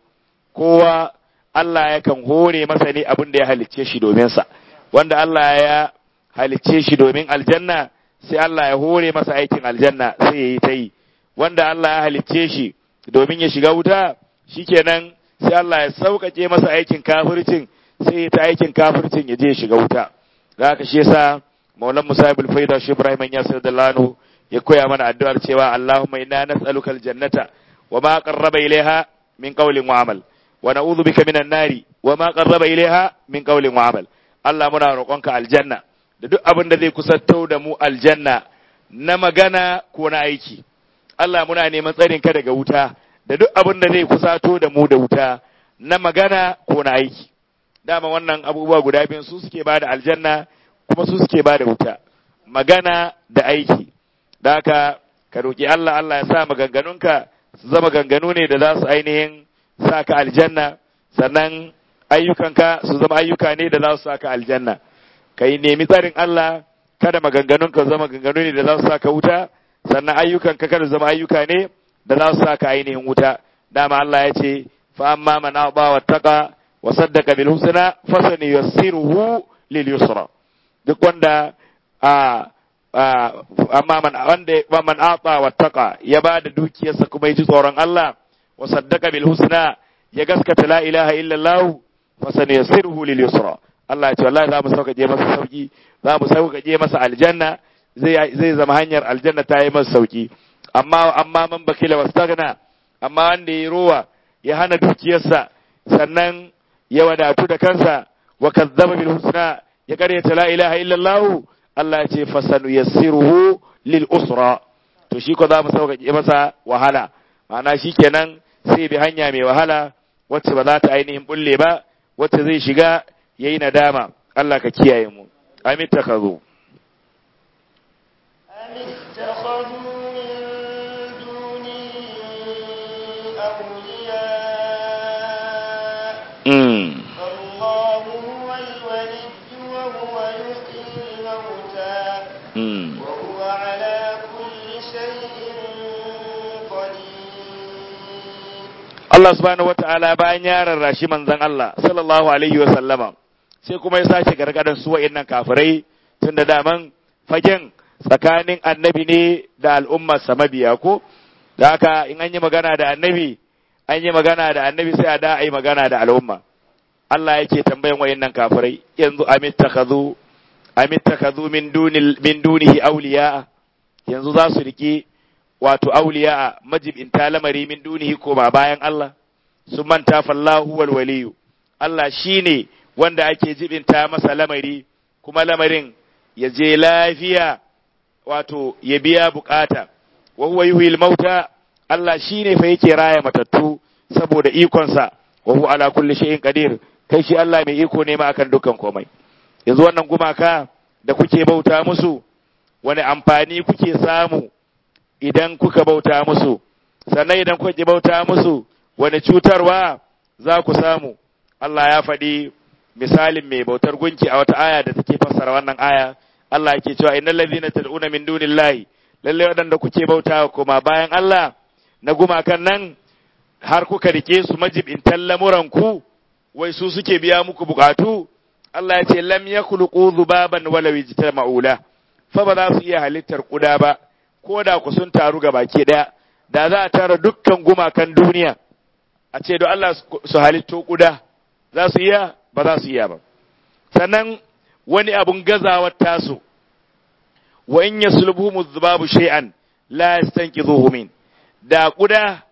kowa Allah yakan hore masa ne abin da ya halicce shi domin sa wanda Allah ya halicce shi domin aljanna sai Allah ya hore masa aikin aljanna sai ya yi ta yi wanda Allah ya halicce shi domin ya shiga wuta shikenan sai Allah ya sauƙaƙe masa aikin kafircin sai ya ta aikin kafircin ya je ya shiga wuta da haka shi yasa maulan musa ibn faida shi ibrahim ya sayar da lano ya koya mana addu'ar cewa Allahumma inna nas'aluka aljannata wa ma qarraba ilaiha min qawlin wa amal wa na'udhu bika minan nari wa ma qarraba ilaiha min qawlin wa amal Allah muna roƙonka aljanna da duk abin da zai kusanto da mu aljanna na magana ko na aiki Allah muna neman tsarin ka daga wuta da duk abin da zai kusato da mu da wuta na magana ko na aiki dama wannan abubuwa guda biyu su suke bada aljanna kuma su suke bada wuta magana da aiki da haka ka roƙi Allah Allah ya sa maganganunka su zama ganganu ne da za su ainihin sa ka aljanna sannan ayyukanka su zama ayyuka ne da za su sa ka aljanna ka yi nemi tsarin Allah kada maganganunka zama ganganu ne da za su sa ka wuta sannan ayyukanka kada zama ayyuka ne da za su sa ka ainihin wuta dama Allah ya ce fa amma man aba wa taqa wa saddaqa bil husna fasani yassiruhu lil yusra duk wanda a amma man wanda man ata wa taqa ya bada dukiyarsa kuma ya ji tsoron Allah wa saddaqa bil husna ya gaskata la ilaha illa Allah fasani yassiruhu lil yusra Allah ya ce wallahi za mu sauƙaƙe masa sauki za mu sauƙaƙe masa aljanna zai zai zama hanyar aljanna ta yi masa sauki amma amma man bakila wastagna amma wanda ya rowa ya hana dukiyarsa sannan ya wadatu da kansa wa kazzaba bil husna ya karyata la ilaha illallah Allah ya ce fasanu yassiruhu lil usra to shi ko za mu sauƙaƙe masa wahala ma'ana shikenan sai bi hanya mai wahala wacce ba za ta ainihin bulle ba wacce zai shiga yayi nadama Allah ka kiyaye mu amin takazu أم اتخذوا من دونه Mm. فالله هو الولي وهو يحيي الموتى Mm. وهو على كل شيء قدير Allah subhanahu wata'ala bayan ya rarrashi manzon Allah sallallahu alaihi wa sallama sai kuma ya sace gargadan su wa'annan kafirai tun da daman fagen tsakanin annabi ne da al'ummar sa mabiya ko da haka in an yi magana da annabi an yi magana da annabi sai a da a yi magana da al'umma Allah yake tambayan wa'annan kafirai yanzu amittakhadhu amittakhadhu min dunil min dunihi awliya yanzu za su riki wato auliya majibinta lamari min dunihi koma bayan Allah sun manta fallahu wal waliyu Allah shine wanda ake jibinta masa lamari kuma lamarin ya je lafiya wato ya biya bukata wa huwa yuhyil mauta Allah shine fa yake raya matattu saboda ikonsa wa huwa ala kulli shay'in qadir kai shi Allah mai iko ne ma akan dukkan komai yanzu wannan gumaka da kuke bauta musu wani amfani kuke samu idan kuka bauta musu, sannan idan kuka ki bauta musu wani cutarwa za ku samu. Allah ya faɗi misalin mai bautar gunki a wata aya da take fassara wannan aya, Allah yake cewa innal ladhina tad'una min dunillahi lalle waɗanda kuke bauta kuma bayan Allah na gumakan nan har kuka rike su majibintan lamuran ku wai su suke biya muku bukatu Allah ya ce lam yakhluqu dhubaban wala yajtama'ula fa ba za su iya halittar kuda ba ko da ku sun taru ga baki ɗaya, da za a tara dukkan gumakan duniya, a ce don Allah su halitto kuda, za su iya ba za su iya ba. Sannan wani abun gazawar tasu, wa in ya sulbu mu zubabu shay'an la yastanqidhuhu min da kuda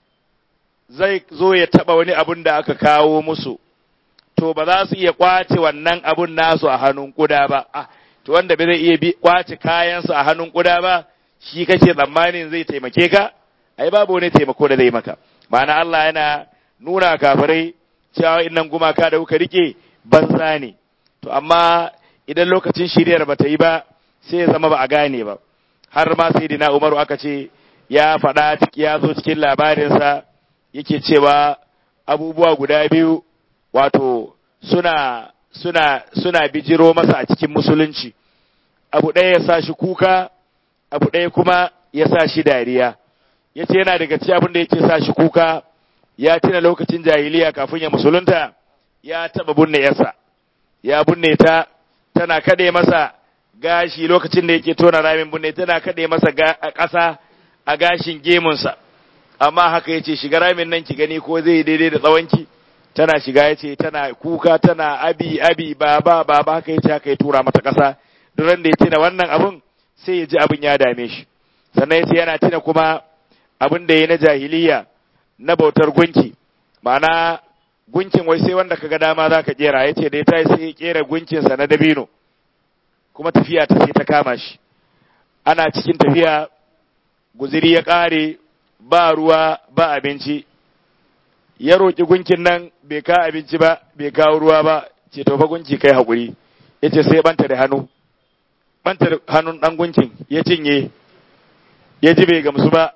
zai zo ya taba wani abun da aka kawo musu to ba za su iya kwace wannan abun nasu a hannun kuda ba ah to wanda bai zai iya kwace kayansu a hannun kuda ba shi kake tsammanin zai taimake ka ai babu wani taimako da zai maka ma'ana Allah yana nuna kafirai cewa innan gumaka da kuka rike banza ne to amma idan lokacin shiriyar bata yi ba sai ya zama ba a gane ba har ma sai dina Umaru aka ce ya faɗa ya zo cikin labarinsa yake cewa abubuwa guda biyu wato suna suna suna bijiro masa a cikin musulunci abu ɗaya ya sa shi kuka abu ɗaya kuma ya sa shi dariya ya ce yana daga ci abin da yake sa shi kuka ya tuna lokacin jahiliya kafin ya musulunta ya taɓa bunne yasa ya bunne ta tana kaɗe masa gashi lokacin da yake tona ramin bunne tana kaɗe masa ƙasa a gashin gemunsa amma haka ya ce shiga ramin nan ki gani ko zai daidai da tsawonki tana shiga ya ce tana kuka tana abi abi baba baba haka ya ce haka ya tura mata ƙasa duk da ya tuna wannan abun sai ya ji abin ya dame shi sannan yace yana tuna kuma abin da ya na jahiliya na bautar gunki ma'ana gunkin wai sai wanda kaga dama za ka kera yace da ya tayi sai ya kera gunkinsa na dabino kuma tafiya ta sai ta kama shi ana cikin tafiya guziri ya ƙare ba ruwa ba abinci ya roƙi gunkin nan bai ka abinci ba bai kawo ruwa ba ce to fa gunki kai haƙuri yace sai banta da hannu banta hannun ɗan gunkin ya cinye ya ji bai gamsu ba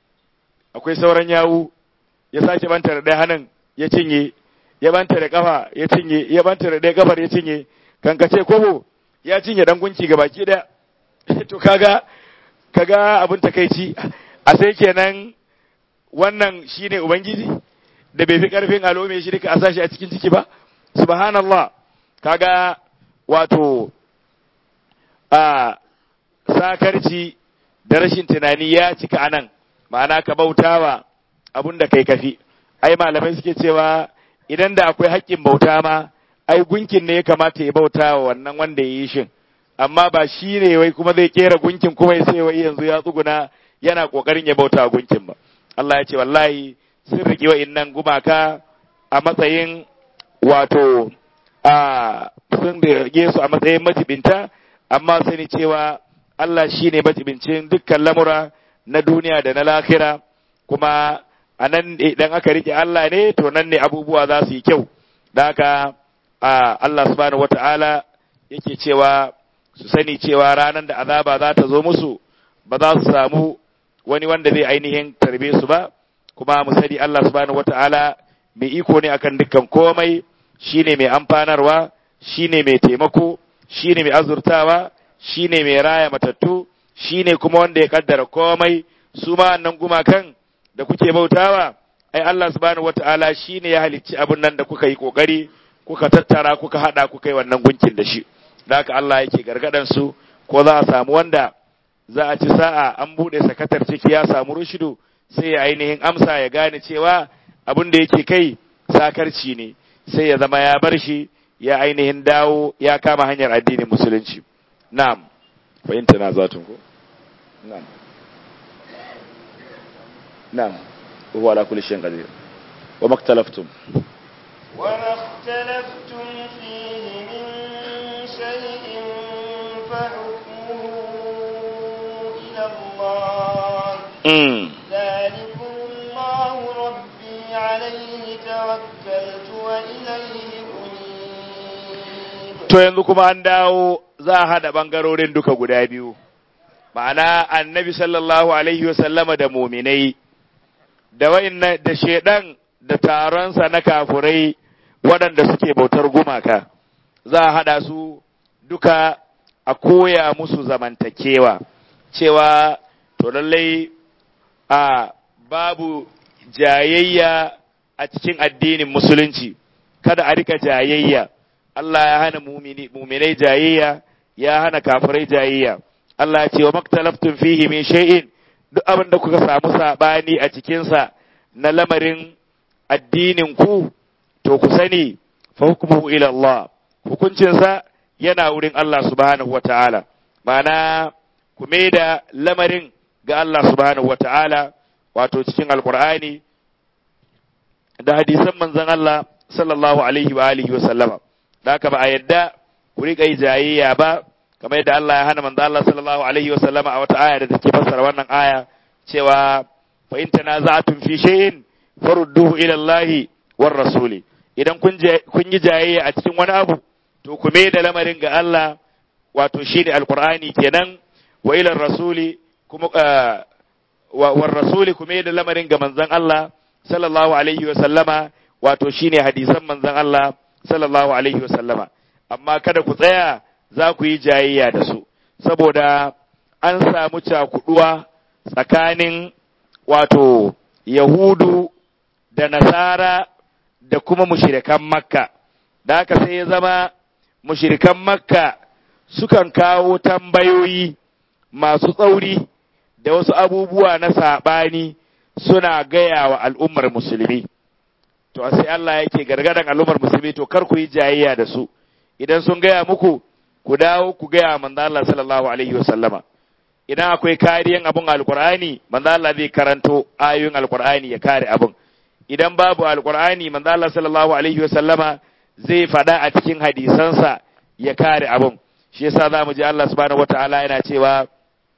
akwai sauran yawu ya sake banta da ɗaya hannun ya cinye ya banta da ƙafa ya cinye ya banta da ɗaya ƙafar ya cinye kankace kobo ya cinye ɗan gunki ga baki ɗaya to kaga kaga abin takaici a sai kenan wannan shine ubangiji da bai fi ƙarfin alome shi duka a sashi a cikin ciki ba subhanallah kaga wato a sakarci da rashin tunani ya cika anan ma'ana ka bautawa abun da kai kafi ai malamai suke cewa idan da akwai haƙƙin bauta ma ai gunkin ne ya kamata ya bauta wa wannan wanda ya yi shin amma ba shi ne wai kuma zai kera gunkin kuma ya sai wai yanzu ya tsuguna yana kokarin ya bauta wa gunkin ba Allah ya ce wallahi sun riƙe wa'innan gumaka a matsayin wato a sun rage su a matsayin majibinta amma sani cewa Allah shi ne majibincin dukkan lamura na duniya da na lahira kuma a nan idan aka rike Allah ne to nan ne abubuwa za su yi kyau da haka Allah subhanahu wata'ala yake cewa su sani cewa ranar da azaba za ta zo musu ba za su samu wani wanda zai ainihin tarbe su ba kuma mu sani Allah subhanahu wata'ala mai iko ne akan dukkan komai shine mai amfanarwa shine mai taimako shine mai azurtawa shine mai raya matattu shine kuma wanda ya kaddara komai su ma annan gumakan da kuke bautawa ai Allah subhanahu wataala shine ya halicci abin nan da kuka yi kokari kuka tattara kuka hada kuka yi wannan gunkin da shi da haka Allah yake gargadan su ko za a samu wanda za a ci sa'a an bude sakatar ciki ya samu rushidu sai ya ainihin amsa ya gane cewa abin da yake kai sakarci ne sai ya zama ya bar shi ya ainihin dawo ya kama hanyar addinin musulunci na'am fahimta na zatun ko na'am na'am huwa ala kulli shay'in qadir wa maktalaftum وما اختلفتم فيه من شيء فحكمه إلى الله mm. ذلكم الله ربي عليه توكلت وإليه أنيب to yanzu kuma an dawo za a haɗa ɓangarorin duka guda biyu ma'ana annabi sallallahu alaihi wasallama da muminai da wa'inna da shedan da taronsa na kafurai waɗanda suke bautar gumaka za a haɗa su duka a koya musu zamantakewa cewa to lallai a babu jayayya a cikin addinin musulunci kada a rika jayayya Allah ya hana mumini- muminai jayayya ya hana kafirai jayayya Allah ya ce wa maktalaftun fihi min shay'in duk abin da kuka samu sabani a cikinsa na lamarin addinin ku to ku sani fa hukmuhu ila Allah hukuncinsa yana wurin Allah subhanahu wata'ala ma'ana ku da lamarin ga Allah subhanahu wata'ala wato cikin alqur'ani da hadisan manzon Allah sallallahu alaihi wa alihi wa sallama da haka ba a yadda ku riƙa yi jayayya ba kamar yadda Allah ya hana manzo Allah sallallahu alaihi wa sallama a wata aya da take fassara wannan aya cewa fa in tanaza'tum fi shay'in farudduhu ila Allah war rasuli idan kun je kun yi jayayya a cikin wani abu to ku mai da lamarin ga Allah wato shine alqur'ani kenan wa ila rasuli kuma ah, wa war rasuli ku mai da lamarin ga manzon Allah sallallahu alaihi wa sallama wato shine hadisan manzon Allah sallallahu alaihi wa sallama amma kada ku tsaya za ku yi jayayya da su saboda an samu cakuduwa tsakanin wato yahudu da nasara da kuma mushirikan makka da haka sai ya zama mushirikan makka sukan kawo tambayoyi masu tsauri da wasu abubuwa na saɓani suna gaya wa al'ummar musulmi to sai Allah yake gargadan al'ummar musulmi to kar ku yi jayayya da su idan sun gaya muku ku dawo ku gaya manzo Allah sallallahu alaihi wa sallama idan akwai kariyan abun alqur'ani manzo Allah zai karanto ayoyin alqur'ani ya kare abun idan babu alqur'ani manzo Allah sallallahu alaihi wa sallama zai fada a cikin hadisansa ya kare abun shi yasa zamu ji Allah subhanahu wataala yana cewa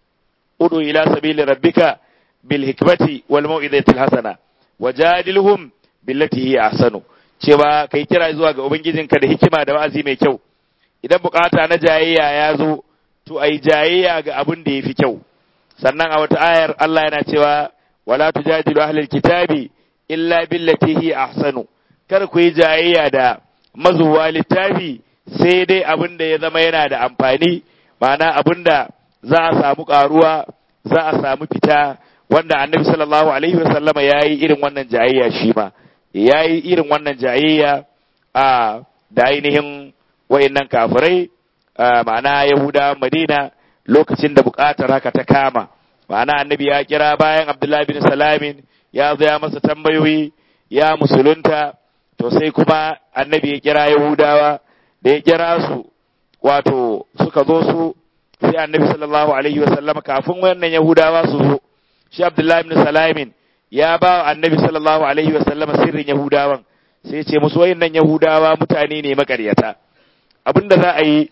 udu ila sabili rabbika bil hikmati wal mau'izati hasana wajadilhum billati hiya ahsanu cewa kai kira zuwa ga ubangijinka da hikima da wa'azi mai kyau idan bukata na jayayya ya zo to ai jayayya ga abin da yafi kyau sannan a wata ayar Allah yana cewa wala tujadilu ahlal kitabi illa billati hiya ahsanu kar ku yi jayayya da mazuwa littafi sai dai abin da ya zama yana da amfani ma'ana abin da za a samu karuwa za a samu fita wanda annabi sallallahu alaihi wasallama ya yi irin wannan jayayya shi ma ya yi irin wannan jayayya a da ainihin wa'innan kafirai ma'ana yahuda madina lokacin da buƙatar haka ta kama ma'ana annabi ya kira bayan abdullahi bin salamin ya zo ya masa tambayoyi ya musulunta to sai kuma annabi ya kira yahudawa da ya kira su wato suka zo su sai annabi sallallahu alaihi wasallam kafin wannan yahudawa su zo shi abdullahi bin salamin ya ba wa annabi sallallahu alaihi wasallam sirrin yahudawan sai ce musu wayannan yahudawa mutane ne makaryata abinda za a yi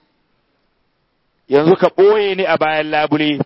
yanzu ka ɓoye ni a bayan labule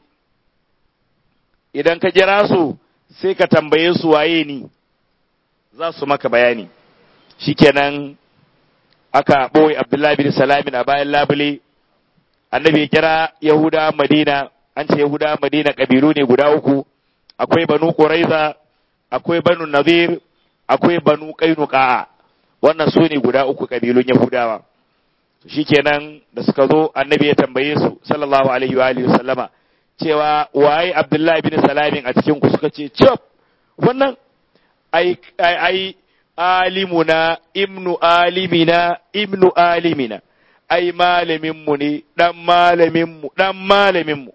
idan ka kira su sai ka tambaye su waye ni za su maka bayani shikenan aka ɓoye abdullahi bin salamin a bayan labule annabi ya kira yahuda madina an ce yahuda madina ƙabilu ne guda uku akwai banu quraiza akwai banu nazir akwai banu qainuqa wannan su ne guda uku kabilun yahudawa shikenan da suka zo annabi ya tambaye su sallallahu alaihi wa alihi sallama cewa waye abdullahi bin salamin a cikin ku suka ce chop wannan ai ai alimuna ibnu alimina ibnu alimina ai malaminmu ne dan malaminmu dan malaminmu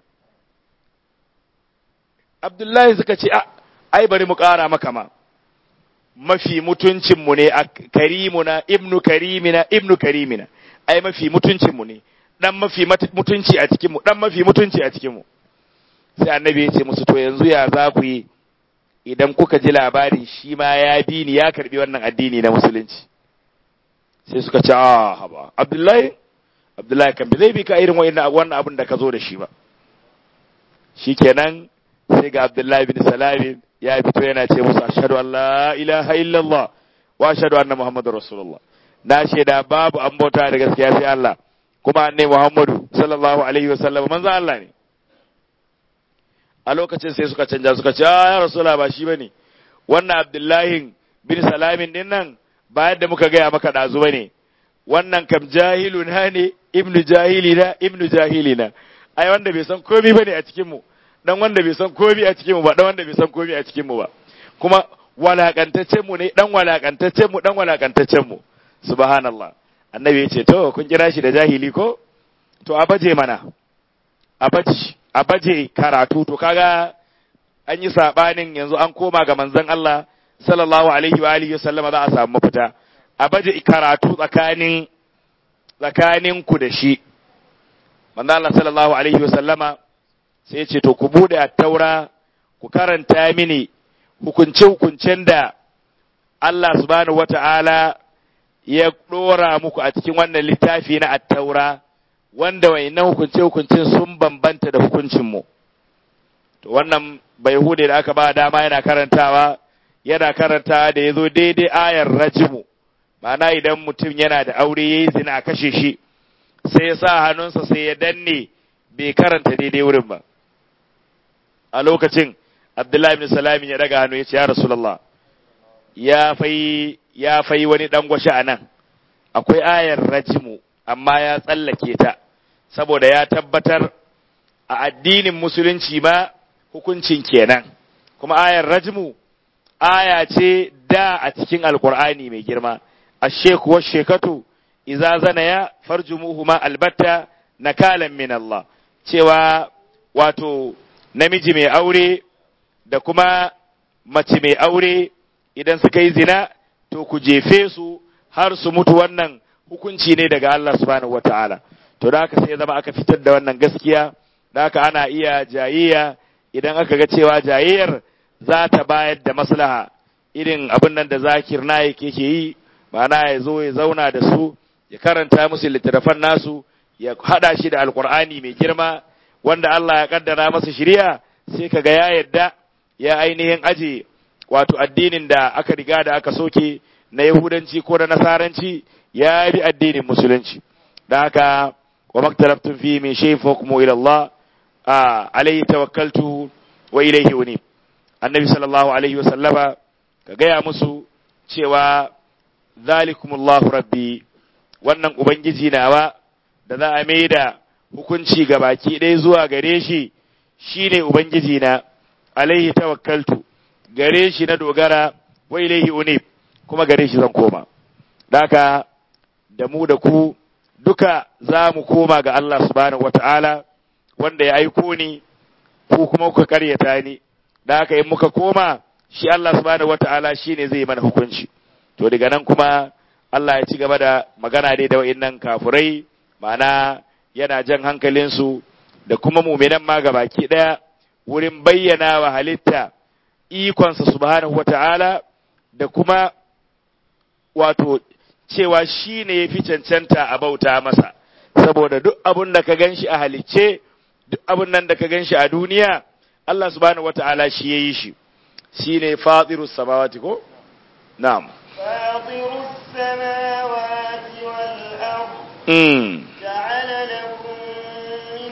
Abdullahi suka ce ai bari mu ƙara maka ma mafi mutuncinmu ne a karimuna ibnu karimina ibnu karimina ai mafi mutuncinmu ne dan mafi mutunci a cikinmu dan mafi mutunci a cikinmu sai annabi ya ce musu to yanzu ya za ku yi idan kuka ji labari shi ma ya bi ni ya karbi wannan addini na musulunci sai suka ce a haba abdullahi abdullahi kan bi zai bi ka irin wannan abin da ka zo da shi ba shikenan sai ga abdullahi bin salami ya fito yana ce musu ashhadu an la ilaha illallah wa ashhadu anna muhammadar rasulullah na shaida babu an bauta da gaskiya sai Allah kuma annabi muhammadu sallallahu alaihi wasallam manzo Allah ne a lokacin sai suka canja suka ce ya rasula ba shi bane wannan abdullahi bin salamin din nan ba yadda muka gaya maka dazu bane wannan kam jahiluna ne ibnu jahilina ibnu jahilina ai wanda bai san komai bane a cikin mu dan wanda bai san komai a cikin mu ba dan wanda bai san komai a cikin mu ba kuma walakantaccen mu ne dan walakantaccen mu dan walakantaccen mu subhanallah annabi ya ce to kun kira shi da jahili ko to a baje mana a baje a baje karatu to kaga an yi sabanin yanzu an koma ga manzon Allah sallallahu alaihi wa alihi sallama za a samu mafita a baje karatu tsakanin tsakanin ku da shi manzon Allah sallallahu alaihi wa sallama sai ya ce to ku bude at-taura ku karanta mini hukunce hukuncen da Allah subhanahu wata'ala ya dora muku a cikin wannan littafi na at-taura wanda wayannan hukunce-hukuncin sun bambanta da hukuncinmu. To wannan bai hude da aka ba dama yana karantawa, yana karanta da ya zo daidai ayar rajimu, ma'ana idan mutum yana da aure ya yi zina a kashe shi, sai ya sa hannunsa sai ya danne bai karanta daidai wurin ba. A lokacin, Abdullahi bin Salamin ya daga hannu ya ce, Ya Rasulallah, ya fai ya fai wani dangwashe a nan, akwai ayar rajimu, amma ya tsallake ta. saboda ya tabbatar a addinin musulunci ma hukuncin kenan kuma ayar rajmu aya ce da a cikin alkur'ani mai girma asheku wa shekatu iza zanaya farjumuhuma albatta nakalan min Allah cewa wato namiji mai aure da kuma mace mai aure idan suka yi zina to ku jefe su har su mutu wannan hukunci ne daga Allah subhanahu wataala to da haka sai ya zama aka fitar da wannan gaskiya da haka ana iya jayayya idan aka ga cewa jayayyar za ta bayar da maslaha irin abin nan da zakir na yake ke yi ma'ana ya zo ya zauna da su ya karanta musu littattafan nasu ya hada shi da alkur'ani mai girma wanda Allah ya kaddara masa shiriya sai kaga ya yadda ya ainihin aje wato addinin da aka riga da aka soke na yahudanci ko na nasaranci ya bi addinin musulunci da haka وما اختلفتم فيه من شيء فحكمه إلى الله آه عليه توكلت وإليه أنيب النبي صلى الله عليه وسلم كجاء مسو cewa zalikumullahu rabbi wannan ubangiji nawa da za a mai da hukunci ga baki ɗaya zuwa gare shi shine ubangiji na alaihi tawakkaltu gare shi na dogara wa ilaihi unib kuma gare shi zan koma daka da mu da ku duka za mu koma ga Allah subhanahu wata'ala wanda ya aiko ni ku kuma kuka karyata ni da haka in muka koma shi Allah subhanahu wata'ala shine zai mana hukunci to daga nan kuma Allah ya ci gaba da magana dai da wa'annan kafurai ma'ana yana jan hankalinsu da kuma muminan ma baki daya wurin bayyana wa halitta ikonsa subhanahu wata'ala da kuma wato cewa shi ne ya fi cancanta a bauta masa, saboda duk abin da ka gan shi a halicce, duk abin nan da ka gan shi a duniya, Allah subhanahu wata'ala shi ya yi shi, shi ne fatirus samawati ko? Na'am. Fatirus samawati wal ard. Mm. Ja'ala lakum min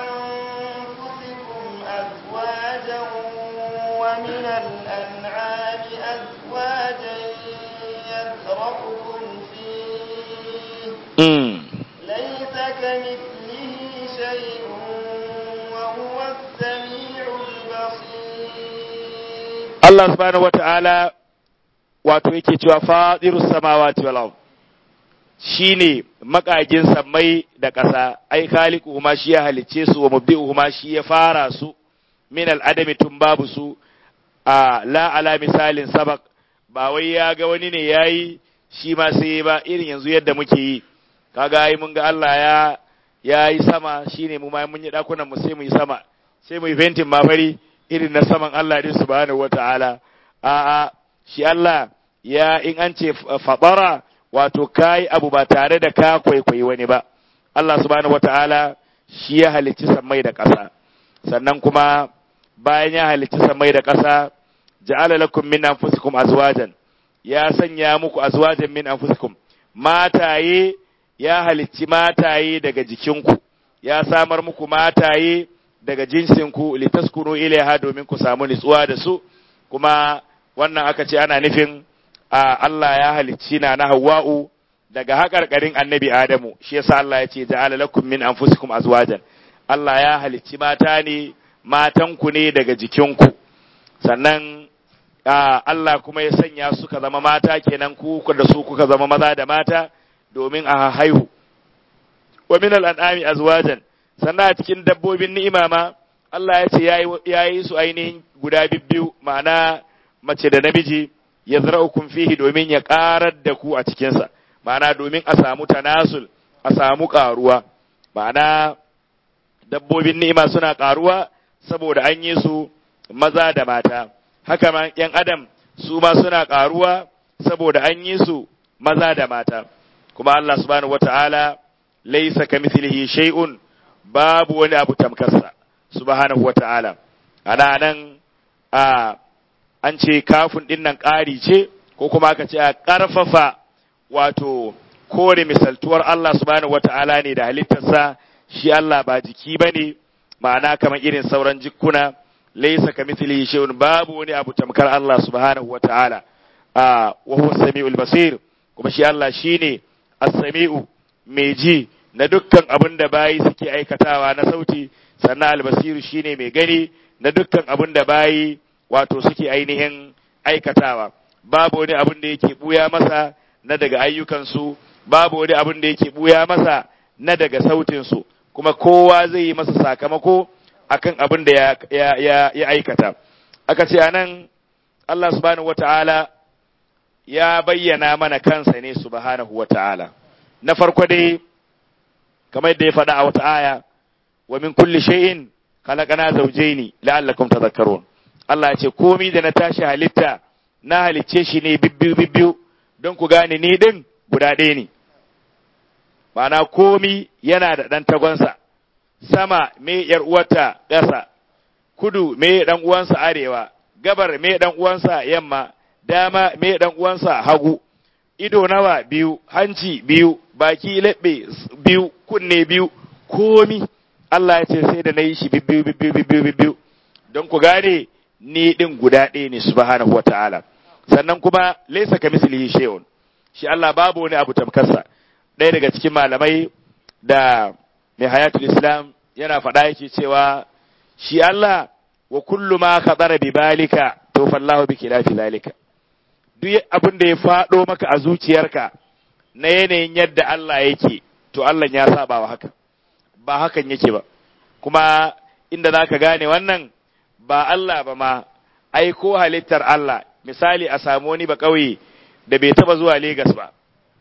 anfusikum azwajan wa min al-an'ami azwajan mm. ليس كمثله شيء وهو السميع البصير Allah subhanahu wata'ala wato yake cewa fadirus samawati wal ard shine makagin sammai da ƙasa ai khaliqu ma shi ya halicce su wa mubdi'u ma shi ya fara su min al adami tun babu su a la ala misalin sabaq ba wai ya ga wani ne yayi shi ma sai ba irin yanzu yadda muke yi kaga ai mun ga Allah ya ya yi sama shine mu ma mun yi dakunan mu sai mu yi sama sai mu yi ventin ma fari irin na saman Allah din subhanahu wataala a'a shi Allah ya in an ce fabara wato kai abu ba tare da ka kwaikwayi wani ba Allah subhanahu wataala shi ya halicci sammai da ƙasa sannan kuma bayan ya halicci sammai da ƙasa ja'ala lakum min anfusikum azwajan ya sanya muku azwajan min anfusikum mataye ya halicci mataye daga jikinku ya samar muku mataye daga jinsinku litaskunu ilaiha domin ku samu nutsuwa da su kuma wannan aka ce ana nufin a Allah ya halicci na na Hawwa'u daga haƙarƙarin annabi Adamu shi yasa Allah ya ce ja'ala lakum min anfusikum azwajan Allah ya halicci mata ne matanku ne daga jikinku sannan Allah kuma ya sanya suka zama mata kenan ku da su kuka zama maza da mata domin a haihu wa min al'an'ami azwajan sannan a cikin dabbobin ni'ima ma Allah ya ce ya yi su ainihin guda bibbiyu ma'ana mace da namiji ya zara'ukun fihi domin ya ƙarar da ku a cikinsa ma'ana domin a samu tanasul a samu ƙaruwa ma'ana dabbobin ni'ima suna ƙaruwa saboda an yi su maza da mata haka ma ‘yan adam su ma suna ƙaruwa saboda an yi su maza da mata kuma Allah subhanahu wata'ala laisa kamithlihi shay'un babu wani abu tamkarsa subhanahu wata'ala ana nan a an ce kafin din nan ƙari ce ko kuma aka ce a ƙarfafa wato kore misaltuwar Allah subhanahu wata'ala ne da halittarsa shi Allah ba jiki bane ma'ana kamar irin sauran jikkuna laisa kamithlihi shay'un babu wani abu tamkar Allah subhanahu wata'ala a wa huwa samiul basir kuma shi Allah shine as-sami'u mai ji na dukkan abin da bayi suke aikatawa na sauti sannan albasiru shine mai gani na dukkan abin da bayi wato suke ainihin aikatawa babu wani abin da yake buya masa na daga ayyukansu babu wani abin da yake buya masa na daga sautinsu kuma kowa zai yi masa sakamako akan abin da ya, ya, ya, ya aikata aka ce anan Allah subhanahu wata'ala ya bayyana mana kansa ne subhanahu wata'ala na farko dai kamar yadda ya faɗa a wata aya wa min kulli shay'in khalaqana zawjayn la'allakum tadhakkarun Allah ya ce komai da na tashi halitta na halicce shi ne bibbiyu bibbiyu don ku gane ni din guda ɗaya ne ma'ana komi yana da ɗan tagonsa sama me yar uwarta ƙasa kudu me ɗan uwansa arewa gabar me ɗan uwansa yamma dama me ɗan uwansa hagu ido nawa biyu hanci biyu baki leɓe biyu kunne biyu komi Allah ya ce sai da na yi shi bibbiyu bibbiyu bibbiyu bibbiyu don ku gane ni ɗin guda ɗaya ne subhanahu wa ta'ala sannan kuma laisa ka mislihi shay'un shi Allah babu wani abu tamkarsa ɗaya daga cikin malamai da mai hayatul islam yana faɗa yake cewa shi Allah wa kullu ma khatara bi balika to fallahu bi khilafi zalika duk abin da ya faɗo maka a zuciyarka na yanayin yadda Allah yake to Allah ya saba wa haka ba hakan yake ba kuma inda zaka gane wannan ba Allah ba ma ai ko halittar Allah misali a samu wani ba kauye da bai taba zuwa Legas ba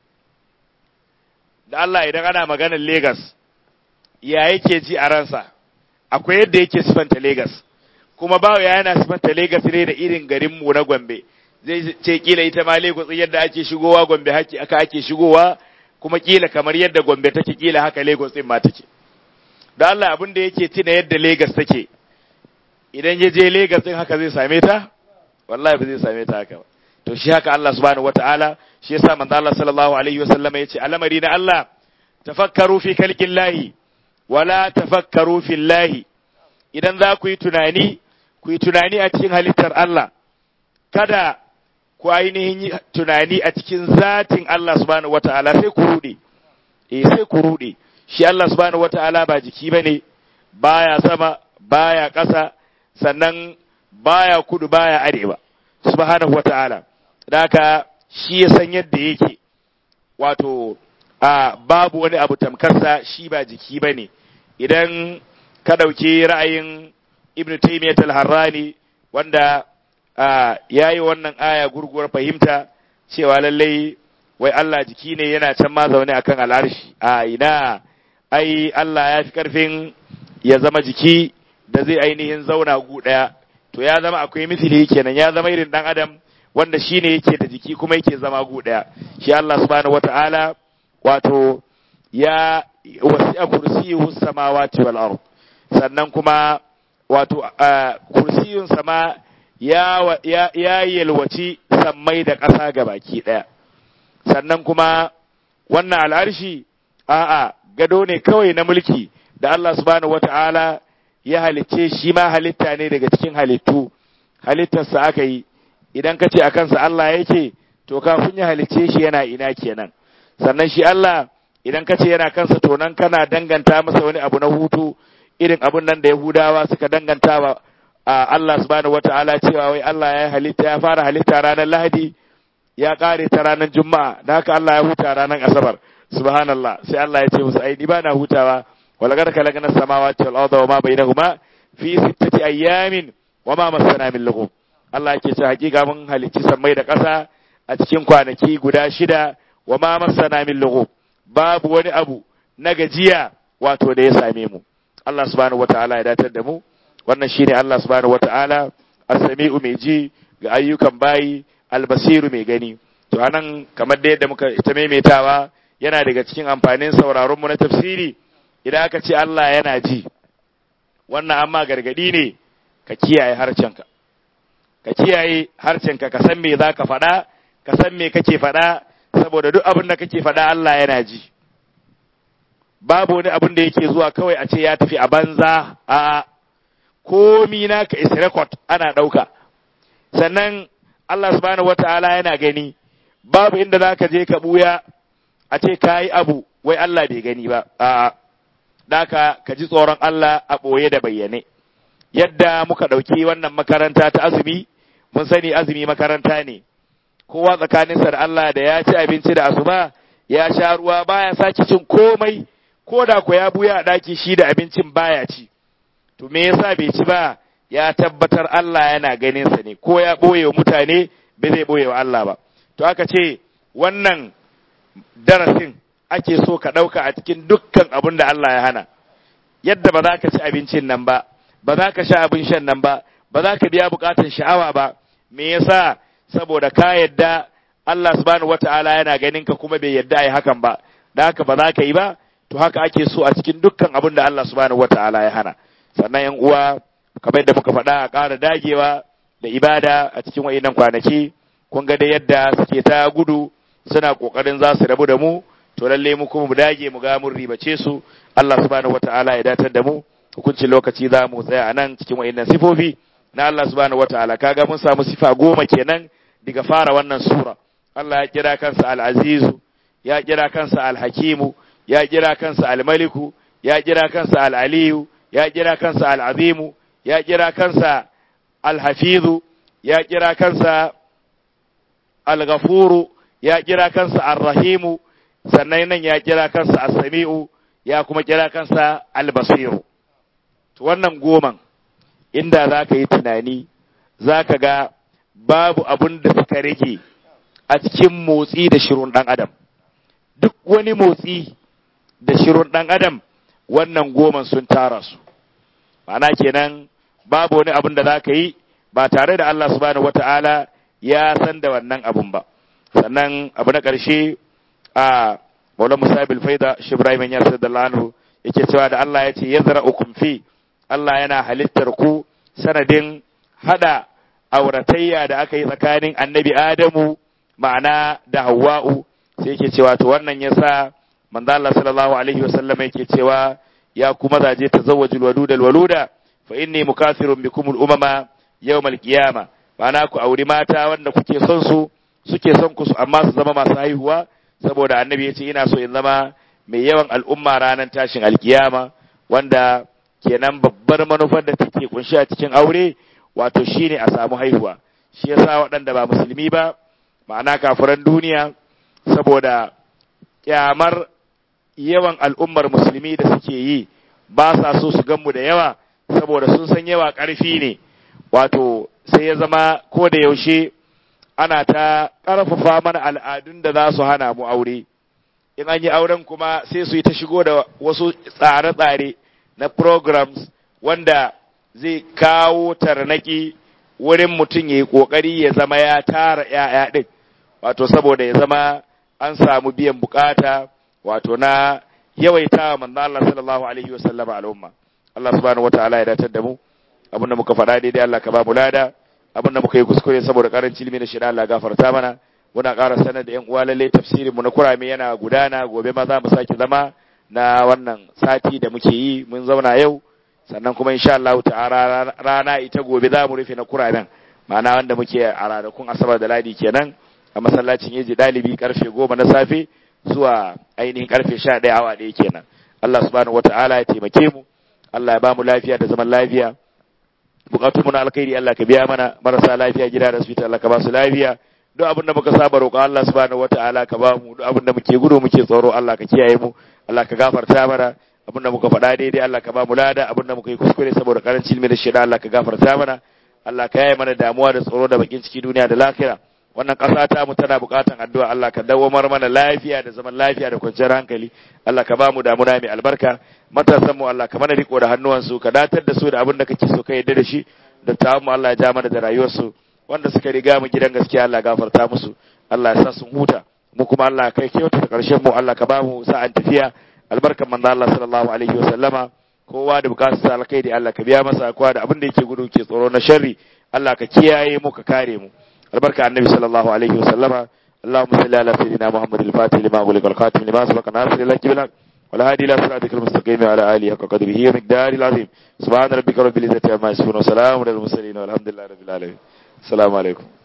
da Allah idan ana maganar Legas ya yake ji a ransa akwai yadda yake sifanta Legas kuma bawo ya yana sifanta Legas ne da irin garin mu na Gombe zai ce kila ita ma Lagos yadda ake shigowa Gombe haki aka ake shigowa kuma kila kamar yadda Gombe take kila haka Lagos din ma take da Allah abin da yake tina yadda Lagos take idan ya je Lagos din haka zai same ta wallahi ba zai same ta haka ba to shi haka Allah subhanahu wataala shi yasa manzo Allah sallallahu alaihi wasallam yace alamari na Allah tafakkaru fi khalqillahi wala tafakkaru fillahi idan za ku yi tunani ku yi tunani a cikin halittar Allah kada ku ainihin yi tunani a cikin zatin Allah subhanahu wataala sai ku rude eh sai ku rude shi Allah subhanahu wataala ba jiki bane baya sama baya ƙasa sannan baya kudu baya arewa subhanahu wataala haka shi ya san yadda yake wato a babu wani abu tamkarsa shi ba jiki bane idan ka ɗauki ra'ayin ibn taymiyyah al-harrani wanda ya yi wannan aya gurguwar fahimta cewa lallai wai Allah jiki ne yana can ma zaune akan al'arshi a ina ai Allah ya fi karfin ya zama jiki da zai ainihin zauna gu ɗaya to ya zama akwai misali kenan ya zama irin dan adam wanda shine yake da jiki kuma yake zama gu ɗaya shi Allah subhanahu wata'ala wato ya wasi'a kursiyuhu samawati wal ard sannan kuma wato kursiyun sama ya, ya, ya yalwaci sammai da ƙasa ga baki ɗaya sannan kuma wannan al'arshi a'a gado ne kawai na mulki da Allah subhanahu wata'ala ya halicce shi ma halitta ne daga cikin halittu halittarsa aka yi idan ka ce a kansa Allah yake to kafin ya halicce shi yana ina kenan sannan shi Allah idan ka ce yana kansa to nan kana danganta masa wani abu na hutu irin abun nan da Yahudawa suka danganta wa Allah subhanahu wata'ala cewa wai Allah ya halitta ya fara halitta ranar Lahadi ya kare ta ranar Juma'a da haka Allah ya huta ranar Asabar subhanallah sai Allah ya ce musu ai ni ba na hutawa wala gar kalagna samawati wal arda wama bainahuma fi sittati ayyamin wama masana min lughub Allah yake ce hakika mun halicci sammai da ƙasa a cikin kwanaki guda shida wama masana min lughub babu wani abu na gajiya wato da ya same mu Allah subhanahu wataala ya datar da mu wannan shine Allah subhanahu wataala as-sami'u mai ji ga ayyukan bayi al-basiru mai gani to anan kamar da yadda muka ita maimaitawa yana daga cikin amfanin sauraron mu na tafsiri idan aka ce Allah yana ji wannan amma gargadi ne ka kiyaye harcenka ka kiyaye harcenka ka san me zaka faɗa ka san me kake faɗa saboda duk abin da kake faɗa Allah yana ji babu wani abin da yake zuwa kawai a ce ya tafi a banza a komi naka is record ana ɗauka sannan Allah subhanahu wata'ala yana gani babu inda za ka je ka buya a ce ka yi abu wai Allah bai gani ba a daka ka ji tsoron Allah a ɓoye da bayyane yadda muka ɗauki wannan makaranta ta azumi mun sani azumi makaranta ne kowa tsakaninsa da Allah da ya ci abinci da asuba ya sha ruwa baya sake cin komai ko da ko ya buya a ɗaki shi da abincin baya ci to me yasa bai ci ba ya tabbatar Allah yana ganin sa ne ko ya ɓoye wa mutane bai zai ɓoye wa Allah ba to aka ce wannan darasin ake so ka ɗauka a cikin dukkan abin da Allah ya hana yadda ba za ka ci abincin nan ba ba za ka sha abin shan nan ba ba za ka biya bukatun sha'awa ba me yasa saboda ka yadda Allah subhanahu wata'ala yana ganin ka kuma bai yadda ai hakan ba da haka ba za ka yi ba to haka ake so a cikin dukkan abin da Allah subhanahu wata'ala ya hana sannan yan uwa kamar yadda muka faɗa a ƙara dagewa da ibada a cikin wayannan kwanaki kun ga da yadda suke ta gudu suna kokarin za su rabu da mu to lalle mu kuma mu dage mu ga mun ribace su Allah subhanahu wata'ala ya datar da mu hukuncin lokaci za mu tsaya a nan cikin wayannan sifofi na Allah subhanahu wata'ala kaga mun samu sifa goma kenan daga fara wannan sura Allah ya kira kansa al-azizu ya kira kansa al-hakimu ya kira kansa al-maliku ya kira kansa al-aliyu ya kira kansa al-azimu ya kira kansa al-hafizu ya kira kansa al-ghafuru ya kira kansa ar-rahimu sannan nan ya kira kansa as-sami'u ya kuma kira kansa al-basiru to wannan goman inda za ka yi tunani za ka ga babu abun da suka rage a cikin motsi da shirun ɗan adam duk wani motsi da shirun ɗan adam wannan goman sun tara su ma'ana kenan babu wani abun da za ka yi ba tare da Allah subhanahu wata'ala ya san da wannan abun ba sannan abu na ƙarshe a maula musabil faida shi ibrahim ya da anhu yake cewa da Allah ya ce ya zara fi Allah yana halittar ku sanadin hada auratayya da aka yi tsakanin annabi Adamu ma'ana da Hawwa'u sai yake cewa to wannan yasa manzo Allah sallallahu alaihi wasallam yake cewa ya ku mazaje tazawwajul waluda waluda fa inni mukathirun bikum al umama yawm al qiyama ma'ana ku auri mata wanda kuke son su suke son ku amma su zama masu haihuwa saboda annabi ya ce ina so in zama mai yawan al'umma ranar tashin alkiyama wanda kenan babbar manufar da take kunshi a cikin aure wato shine a samu haihuwa shi yasa waɗanda ba musulmi ba ma'ana kafiran duniya saboda kyamar yawan al'ummar musulmi da suke yi ba sa so su ganmu da yawa saboda sun san yawa ƙarfi ne wato sai ya zama ko da yaushe ana ta ƙarfafa mana al'adun da za su hana mu aure in an yi auren kuma sai su yi ta shigo da wasu tsare-tsare na programs wanda zai kawo tarnaki wurin mutum ya yi ƙoƙari ya zama ya tara ‘ya'ya ɗin wato saboda ya zama an samu biyan bukata wato na yawaita wa manzo Allah sallallahu alaihi wa sallama al'umma Allah subhanahu wataala ya datar da mu abinda muka faɗa daidai Allah ka ba mu lada abinda muka yi kuskure saboda karancin ilimi da shida Allah gafarta mana muna ƙara sanar da ƴan uwa lalle tafsirin mu na kurame yana gudana gobe ma za mu sake zama na wannan sati da muke yi mun zauna yau sannan kuma insha Allah ta'ala rana ita gobe za mu rufe na kuramen ma'ana wanda muke a ranakun asabar da ladi kenan a masallacin yaji dalibi karfe goma na safe zuwa ainihin karfe sha ɗaya awa ɗaya kenan Allah subhanahu wata'ala ya taimake mu Allah ya ba mu lafiya da zaman lafiya bukatun mu na alkhairi Allah ka biya mana marasa lafiya gida da asibiti Allah ka ba su lafiya duk abin da muka saba roƙa Allah subhanahu wata'ala ka ba mu duk abin da muke gudu muke tsoro Allah ka kiyaye mu Allah ka gafarta mana abin da muka faɗa daidai Allah ka ba mu lada abin da muka yi kuskure saboda karancin ilmi da shida Allah ka gafarta mana Allah ka yaye mana damuwa da tsoro da bakin ciki duniya da lafiya wannan ƙasa ta mu tana buƙatan addu'a Allah ka dawamar mana lafiya da zaman lafiya da kwanciyar hankali Allah ka ba mu damuna mai albarka matasan mu Allah ka mana riko da hannuwansu ka datar da su da abin da kake so ka yarda da shi da ta mu Allah ya ja mana da rayuwarsu wanda suka riga mu gidan gaskiya Allah gafarta musu Allah ya sa sun huta mu kuma Allah kai kyauta da ƙarshen mu Allah ka ba mu sa'an tafiya albarkan manzo Allah sallallahu alaihi wa sallama kowa da bukatar sa alkhairi Allah ka biya masa kowa da abin da yake gudu ke tsoro na sharri Allah ka kiyaye mu ka kare mu albarka annabi sallallahu alaihi wa sallama اللهم صل على سيدنا محمد الفاتح لما أغلق الخاتم لما سبق ناصر لك بالحق والهادي إلى صراطك المستقيم وعلى آله حق قدره ومقداره العظيم سبحان ربك رب العزة عما يصفون وسلام على المرسلين والحمد لله رب العالمين السلام عليكم